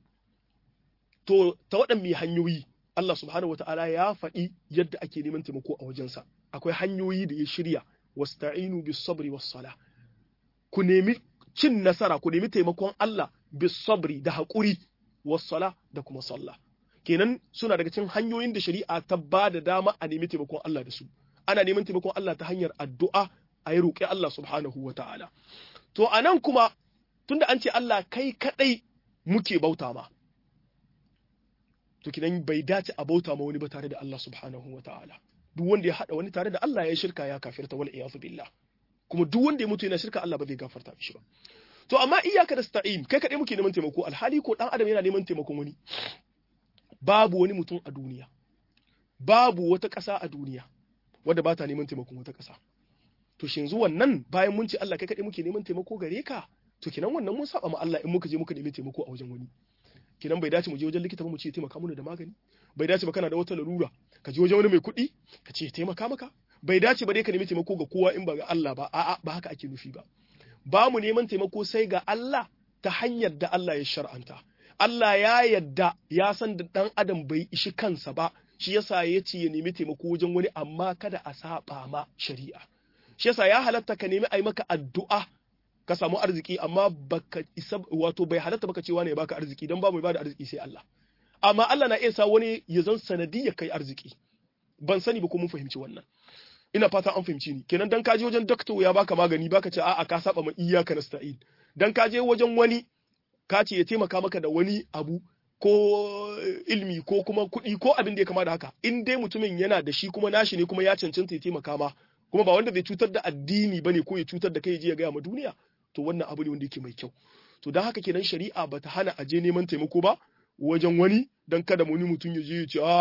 to ta waɗanne hanyoyi Allah subhanahu wataala ya faɗi yadda ake neman taimako a wajensa akwai hanyoyi da ya shirya wasta'inu bis sabri was sala ku nemi cin nasara ku nemi taimakon Allah bisabri da haƙuri wassala da kuma sallah kenan suna daga cikin hanyoyin da shari'a ta ba da dama a nemi taimakon Allah da su ana neman taimakon Allah ta hanyar addu'a a yi roƙi Allah subhanahu wa ta'ala to a nan kuma tunda an ce Allah kai kaɗai muke bauta ma to kinan bai dace a bauta ma wani ba tare da Allah subhanahu wa ta'ala duk wanda ya haɗa wani tare da Allah ya shirka ya kafirta wal iyadu billah kuma duk wanda ya mutu yana shirka Allah ba zai gafarta mishi ba to amma iyaka da sta'in kai kaɗai muke neman taimako alhali ko ɗan adam yana neman taimakon wani babu wani mutum a duniya babu wata ƙasa a duniya wadda ba ta neman taimakon wata ƙasa to shi yanzu wannan bayan mun ce Allah kai kaɗai muke neman taimako gare ka to kinan wannan mun saba ma Allah in muka je muka nemi taimako a wajen wani kinan bai dace mu je wajen likita ba mu ce taimaka mana da magani bai dace ba kana da wata larura ka je wajen wani mai kuɗi ka ce taimaka maka bai dace ba dai ka nemi taimako ga kowa in ba ga Allah ba a'a ba haka ake nufi ba ba mu neman taimako sai ga Allah ta hanyar da Allah ya shar'anta Allah ya yadda ya san da ɗan adam bai ishi kansa ba shi yasa ya ce ya nemi taimako wajen wani amma kada a saba ma shari'a shi yasa ya halatta ka nemi a yi maka addu'a ka samu arziki amma baka isa wato bai halatta baka cewa ne ya baka arziki don ba mai bada arziki sai Allah amma Allah na iya sa wani ya zan sanadiyya kai arziki ban sani ba ko mun fahimci wannan ina fata an fahimci ni kenan dan kaje wajen doctor ya baka magani baka ce a'a ka saba ma iyyaka nasta'in dan kaje wajen wani ka ce ya taimaka maka da wani abu ko ilmi ko kuma kuɗi ko abin da ya kama da haka in dai mutumin yana da shi kuma nashi ne kuma ya cancanta ya taimaka ma kuma ba wanda zai cutar da addini bane ko ya cutar da kai je ya gaya ma duniya to wannan abu ne wanda yake mai kyau to dan haka kenan shari'a bata hana a je neman taimako ba wajen wani dan kada wani mutum ya je ya ce a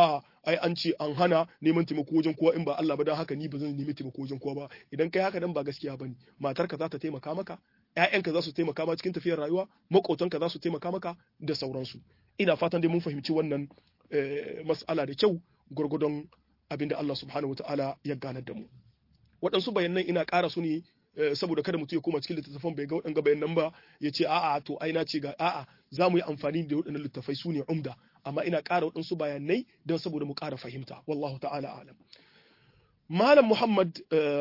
ai an ce an hana neman taimako wajen kowa in ba Allah ba dan haka ni ba zan nemi taimako wajen kowa ba idan kai haka dan ba gaskiya bane matarka za ta taimaka maka ƴaƴanka za su taimaka ma cikin tafiyar rayuwa maƙotanka za su taimaka maka da sauransu ina fatan dai mun fahimci wannan mas'ala da kyau gurgudun abinda Allah subhanahu wataala ya ganar da mu waɗansu bayanan ina ƙara su ne saboda kada mutum ya koma cikin littattafan bai ga waɗanga bayanan ba ya ce a'a to ai na ce ga a'a za mu yi amfani da waɗannan littattafai su ne umda amma ina ƙara waɗansu bayanai don saboda mu ƙara fahimta wallahu ta'ala alam malam muhammad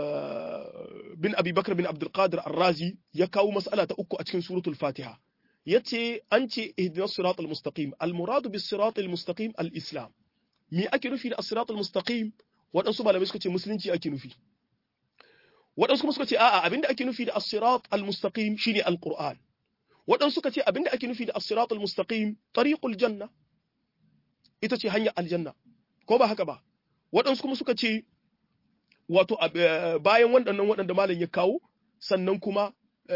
bin abi bakar bin abdulkadir arrazi ya kawo mas'ala ta uku a cikin suratul fatiha ya ce an ce ihdinas sirat al-mustaqim al-muradu bis sirat al-mustaqim al-islam me ake nufi da as-sirat al-mustaqim waɗansu malamai suka ce musulunci ake nufi waɗansu kuma suka ce a'a abinda ake nufi da as-sirat al-mustaqim shine al-qur'an waɗansu suka ce abinda ake nufi da as-sirat al-mustaqim tariqul janna ita ce hanyar aljanna ko ba haka ba waɗansu kuma suka ce wato bayan waɗannan waɗanda malam ya kawo sannan kuma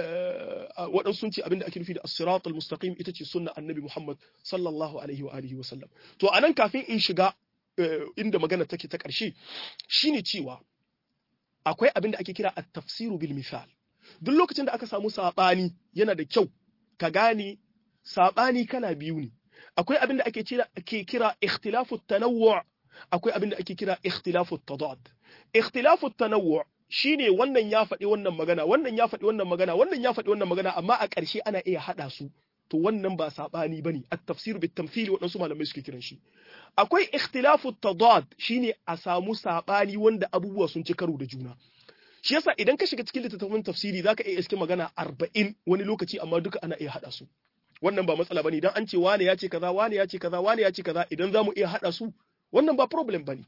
waɗansu sun ce abinda ake nufi da as-sirat al-mustaqim ita ce sunna annabi Muhammad sallallahu alaihi wa alihi wa sallam to anan kafin in shiga inda magana take ta ƙarshe shine cewa akwai abin da ake kira at-tafsiru bil misal duk lokacin da aka samu sabani yana da kyau ka gane sabani kala biyu ne akwai abin da ake kira ake kira ikhtilafu tanawwu akwai abin da ake kira ikhtilafu tadad ikhtilafu tanawwu shine wannan ya faɗi wannan magana wannan ya faɗi wannan magana wannan ya faɗi wannan magana amma a ƙarshe ana iya haɗa su to wannan ba sabani bane at-tafsir bit tamthil waɗansu malamai suke kiran shi akwai ikhtilafu tadad shine a samu sabani wanda abubuwa sun ci karo da juna shi yasa idan ka shiga cikin littattafan tafsiri zaka iya iske magana 40 wani lokaci amma duka ana iya hada su wannan ba matsala bane idan an ce wane ya ce kaza wane ya ce kaza wane ya ce kaza idan zamu iya hada su wannan ba problem bane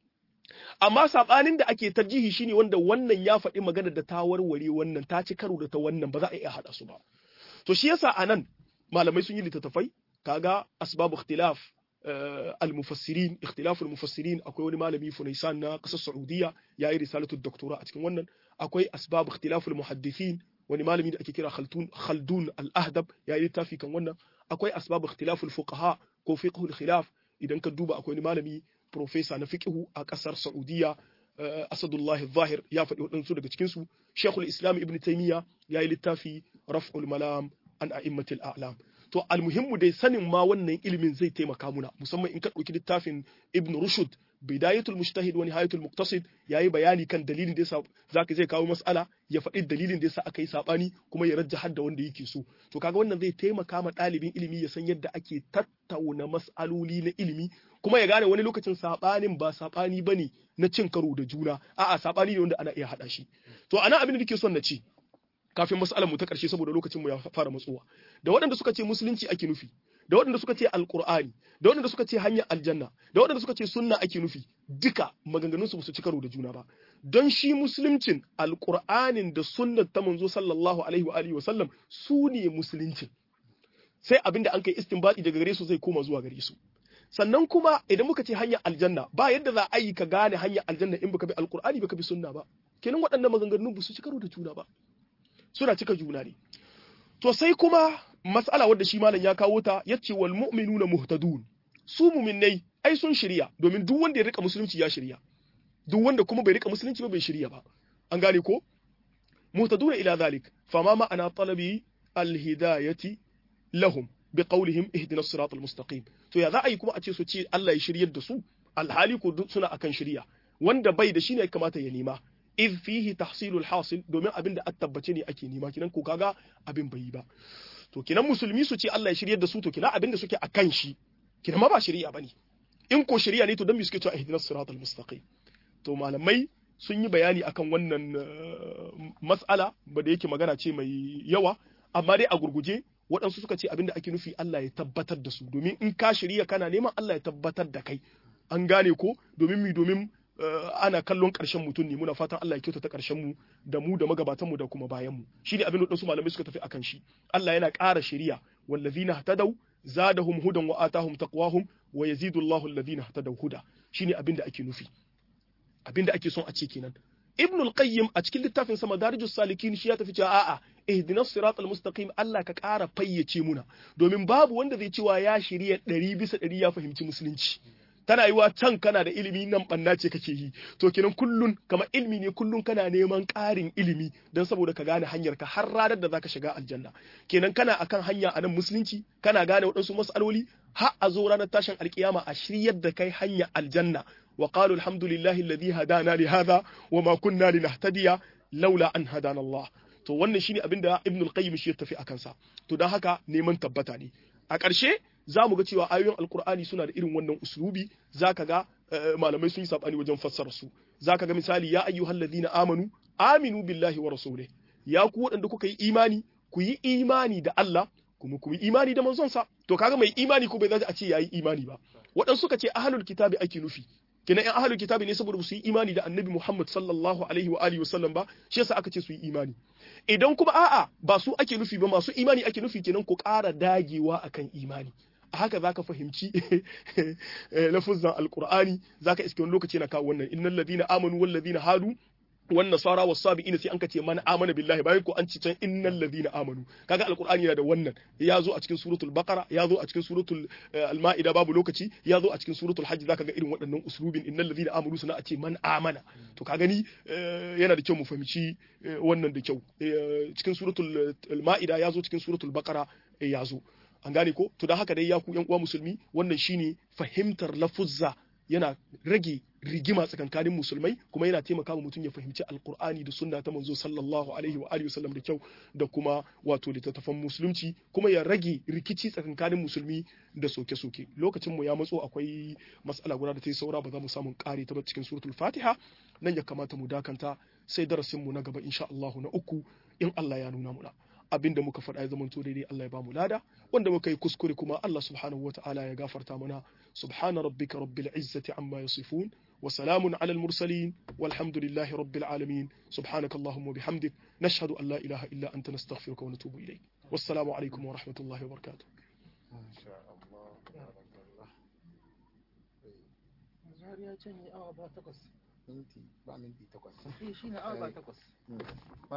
amma sabanin da ake tarjihi shine wanda wannan ya faɗi magana da ta warware wannan ta ci karo da ta wannan ba za a iya hada su ba to shi yasa anan malamai sun yi littattafai kaga asbabu ikhtilaf al-mufassirin ikhtilaf al-mufassirin akwai wani malami Funaisan na kasar Saudiya yayi risalatu doktora a cikin wannan akwai asbab ikhtilaf al-muhaddithin wani malami da ake kira Khaldun Khaldun al-Ahdab yayi littafi kan wannan akwai asbab ikhtilaf al-fuqaha ko fiqh al-khilaf idan ka duba akwai wani malami professor na fiqh a kasar Saudiya Asadullah Zahir ya faɗi waɗansu daga cikin su Sheikhul Islam Ibn Taymiyyah yayi littafi Raf'ul Malam an a'immatil a'lam to almuhimmu dai sanin ma wannan ilimin zai taimaka muna musamman in ka ɗauki littafin ibn rushd bidayatul mujtahid wa nihayatul muqtasid yayi bayani kan dalilin da yasa zaka zai kawo mas'ala ya faɗi dalilin da yasa aka yi sabani kuma ya rajja hadda wanda yake so to kaga wannan zai taimaka ma ɗalibin ilimi ya san yadda ake tattauna mas'aloli na ilimi kuma ya gane wani lokacin sabanin ba sabani bane na cin karo da juna a'a sabani ne wanda ana iya hada shi to ana abin da nake son na ce kafin mas'alar mu ta ƙarshe saboda lokacin mu ya fara matsowa da waɗanda suka ce musulunci ake nufi da waɗanda suka ce alqur'ani da waɗanda suka ce hanyar aljanna da waɗanda suka ce sunna ake nufi duka maganganun su su ci karo da juna ba don shi musuluncin alqur'anin da sunnar ta manzo sallallahu alaihi wa alihi wa sallam su ne musuluncin sai abinda an kai istinbadi daga gare su zai koma zuwa gare su sannan kuma idan muka ce hanyar aljanna ba yadda za a yi ka gane hanyar aljanna in baka bi alqur'ani baka bi sunna ba kenan waɗannan maganganun ba su ci karo da juna ba suna cika juna ne to sai kuma mas'ala wadda shi malam ya kawo ta yace wal mu'minuna muhtadun su mu'minnai ai sun shirya domin duk wanda ya rika musulunci ya shirya duk wanda kuma bai rika musulunci ba bai shirya ba an gane ko muhtaduna ila zalik fama ma'ana talabi alhidayati lahum biqawlihim ihdina as-siratal mustaqim to ya za a yi kuma a ce su ce Allah ya shiryar da su alhali ko duk suna akan shirya wanda bai da shi ne kamata ya nema iz fihi tahsilul hasil domin abin da a tabbace ne ake nema kinan ko kaga abin bai yi ba to kinan musulmi su ce Allah ya shiryar da su to kinan abin da suke akan shi kinan ma ba shari'a bane in ko shari'a ne to dan me suke cewa ihdinas siratal mustaqim to malamai sun yi bayani akan wannan mas'ala ba da yake magana ce mai yawa amma dai a gurguje waɗansu suka ce abin da ake nufi Allah ya tabbatar da su domin in ka shirya kana neman Allah ya tabbatar da kai an gane ko domin mi domin ana kallon ƙarshen mutum ne muna fatan Allah ya kyautata ƙarshen mu da mu da magabatan mu da kuma bayan mu shi ne abin da su malamai suka tafi akan shi Allah yana ƙara shari'a wallazina hatadaw zadahum hudan wa atahum taqwahum wa yazidu Allahu alladhina hatadaw huda shine abin da ake nufi abin da ake son a ce kenan Ibn al-Qayyim a cikin littafin sa Madarijus Salikin shi ya tafi cewa a'a ihdinas siratal mustaqim Allah ka ƙara fayyace muna domin babu wanda zai cewa ya shirya ɗari bisa ɗari ya fahimci musulunci tana yiwa can kana da ilimi nan banna ce kake yi to kenan kullun kamar ilimi ne kullun kana neman ƙarin ilimi don saboda ka gane hanyar ka har ranar da zaka shiga aljanna kenan kana akan hanya a nan musulunci kana gane waɗansu mas'aloli har a zo ranar tashin alkiyama a shiryar da kai hanya aljanna wa qalu alhamdulillahi alladhi hadana li hadha wa ma kunna linahtadiya laula an hadana Allah to wannan shine abin da Ibn al-Qayyim shi ya tafi akan sa to dan haka neman tabbata ne a ƙarshe za mu ga cewa ayoyin alkur'ani suna da irin wannan uslubi zaka ga malamai sun yi sabani wajen fassara su zaka ga misali ya ayyuhal ladina amanu aminu billahi wa rasulih ya ku waɗanda kuka yi imani ku yi imani da Allah kuma ku yi imani da manzon sa to kaga mai imani ko bai zaji a ce yayi imani ba waɗansu suka ce ahlul kitabi ake nufi kina yan ahlul kitabi ne saboda su yi imani da annabi Muhammad sallallahu alaihi wa alihi wasallam ba shi yasa aka ce su yi imani idan kuma a'a ba su ake nufi ba masu imani ake nufi kenan ku ƙara dagewa akan imani a haka zaka fahimci lafuzan alqur'ani zaka iske wani lokaci na kawo wannan innal ladina amanu wal ladina hadu wan nasara was sabiina sai an ka ce man amana billahi bayan ko an ci can innal ladina amanu kaga alqur'ani yana da wannan ya zo a cikin suratul baqara ya zo a cikin suratul al-maida babu lokaci ya zo a cikin suratul hajj zaka ga irin waɗannan uslubin innal ladina amanu suna a ce man amana to ka gani yana da kyau mu fahimci wannan da kyau cikin suratul al-maida ya zo cikin suratul baqara ya zo an gane ko to don haka dai ya ku yan uwa musulmi wannan shine fahimtar lafuzza yana rage rigima tsakankanin musulmai kuma yana taimaka wa mutum ya fahimci alkur'ani da sunna ta manzo sallallahu alaihi wa alihi wasallam da kyau da kuma wato littattafan musulunci kuma ya rage rikici tsakankanin musulmi da soke-soke lokacin mu ya matso akwai matsala guda da ta yi saura ba za mu samu kare ta ba cikin suratul fatiha nan ya kamata mu dakanta sai darasin mu na gaba insha Allah na uku in Allah ya nuna muna abin da muka faɗa ya zama to daidai Allah ya bamu lada wanda muka yi kuskure kuma Allah subhanahu ta'ala ya gafarta mana subhana rabbika rabbil izzati amma yasifun wa salamun ala al mursalin walhamdulillahi rabbil alamin subhanaka allahumma bihamdik nashhadu an la ilaha illa anta nastaghfiruka wa natubu ilayk wassalamu alaikum wa rahmatullahi wa barakatuh ya canye awa ba takwas minti ba minti takwas shi ne awa ba takwas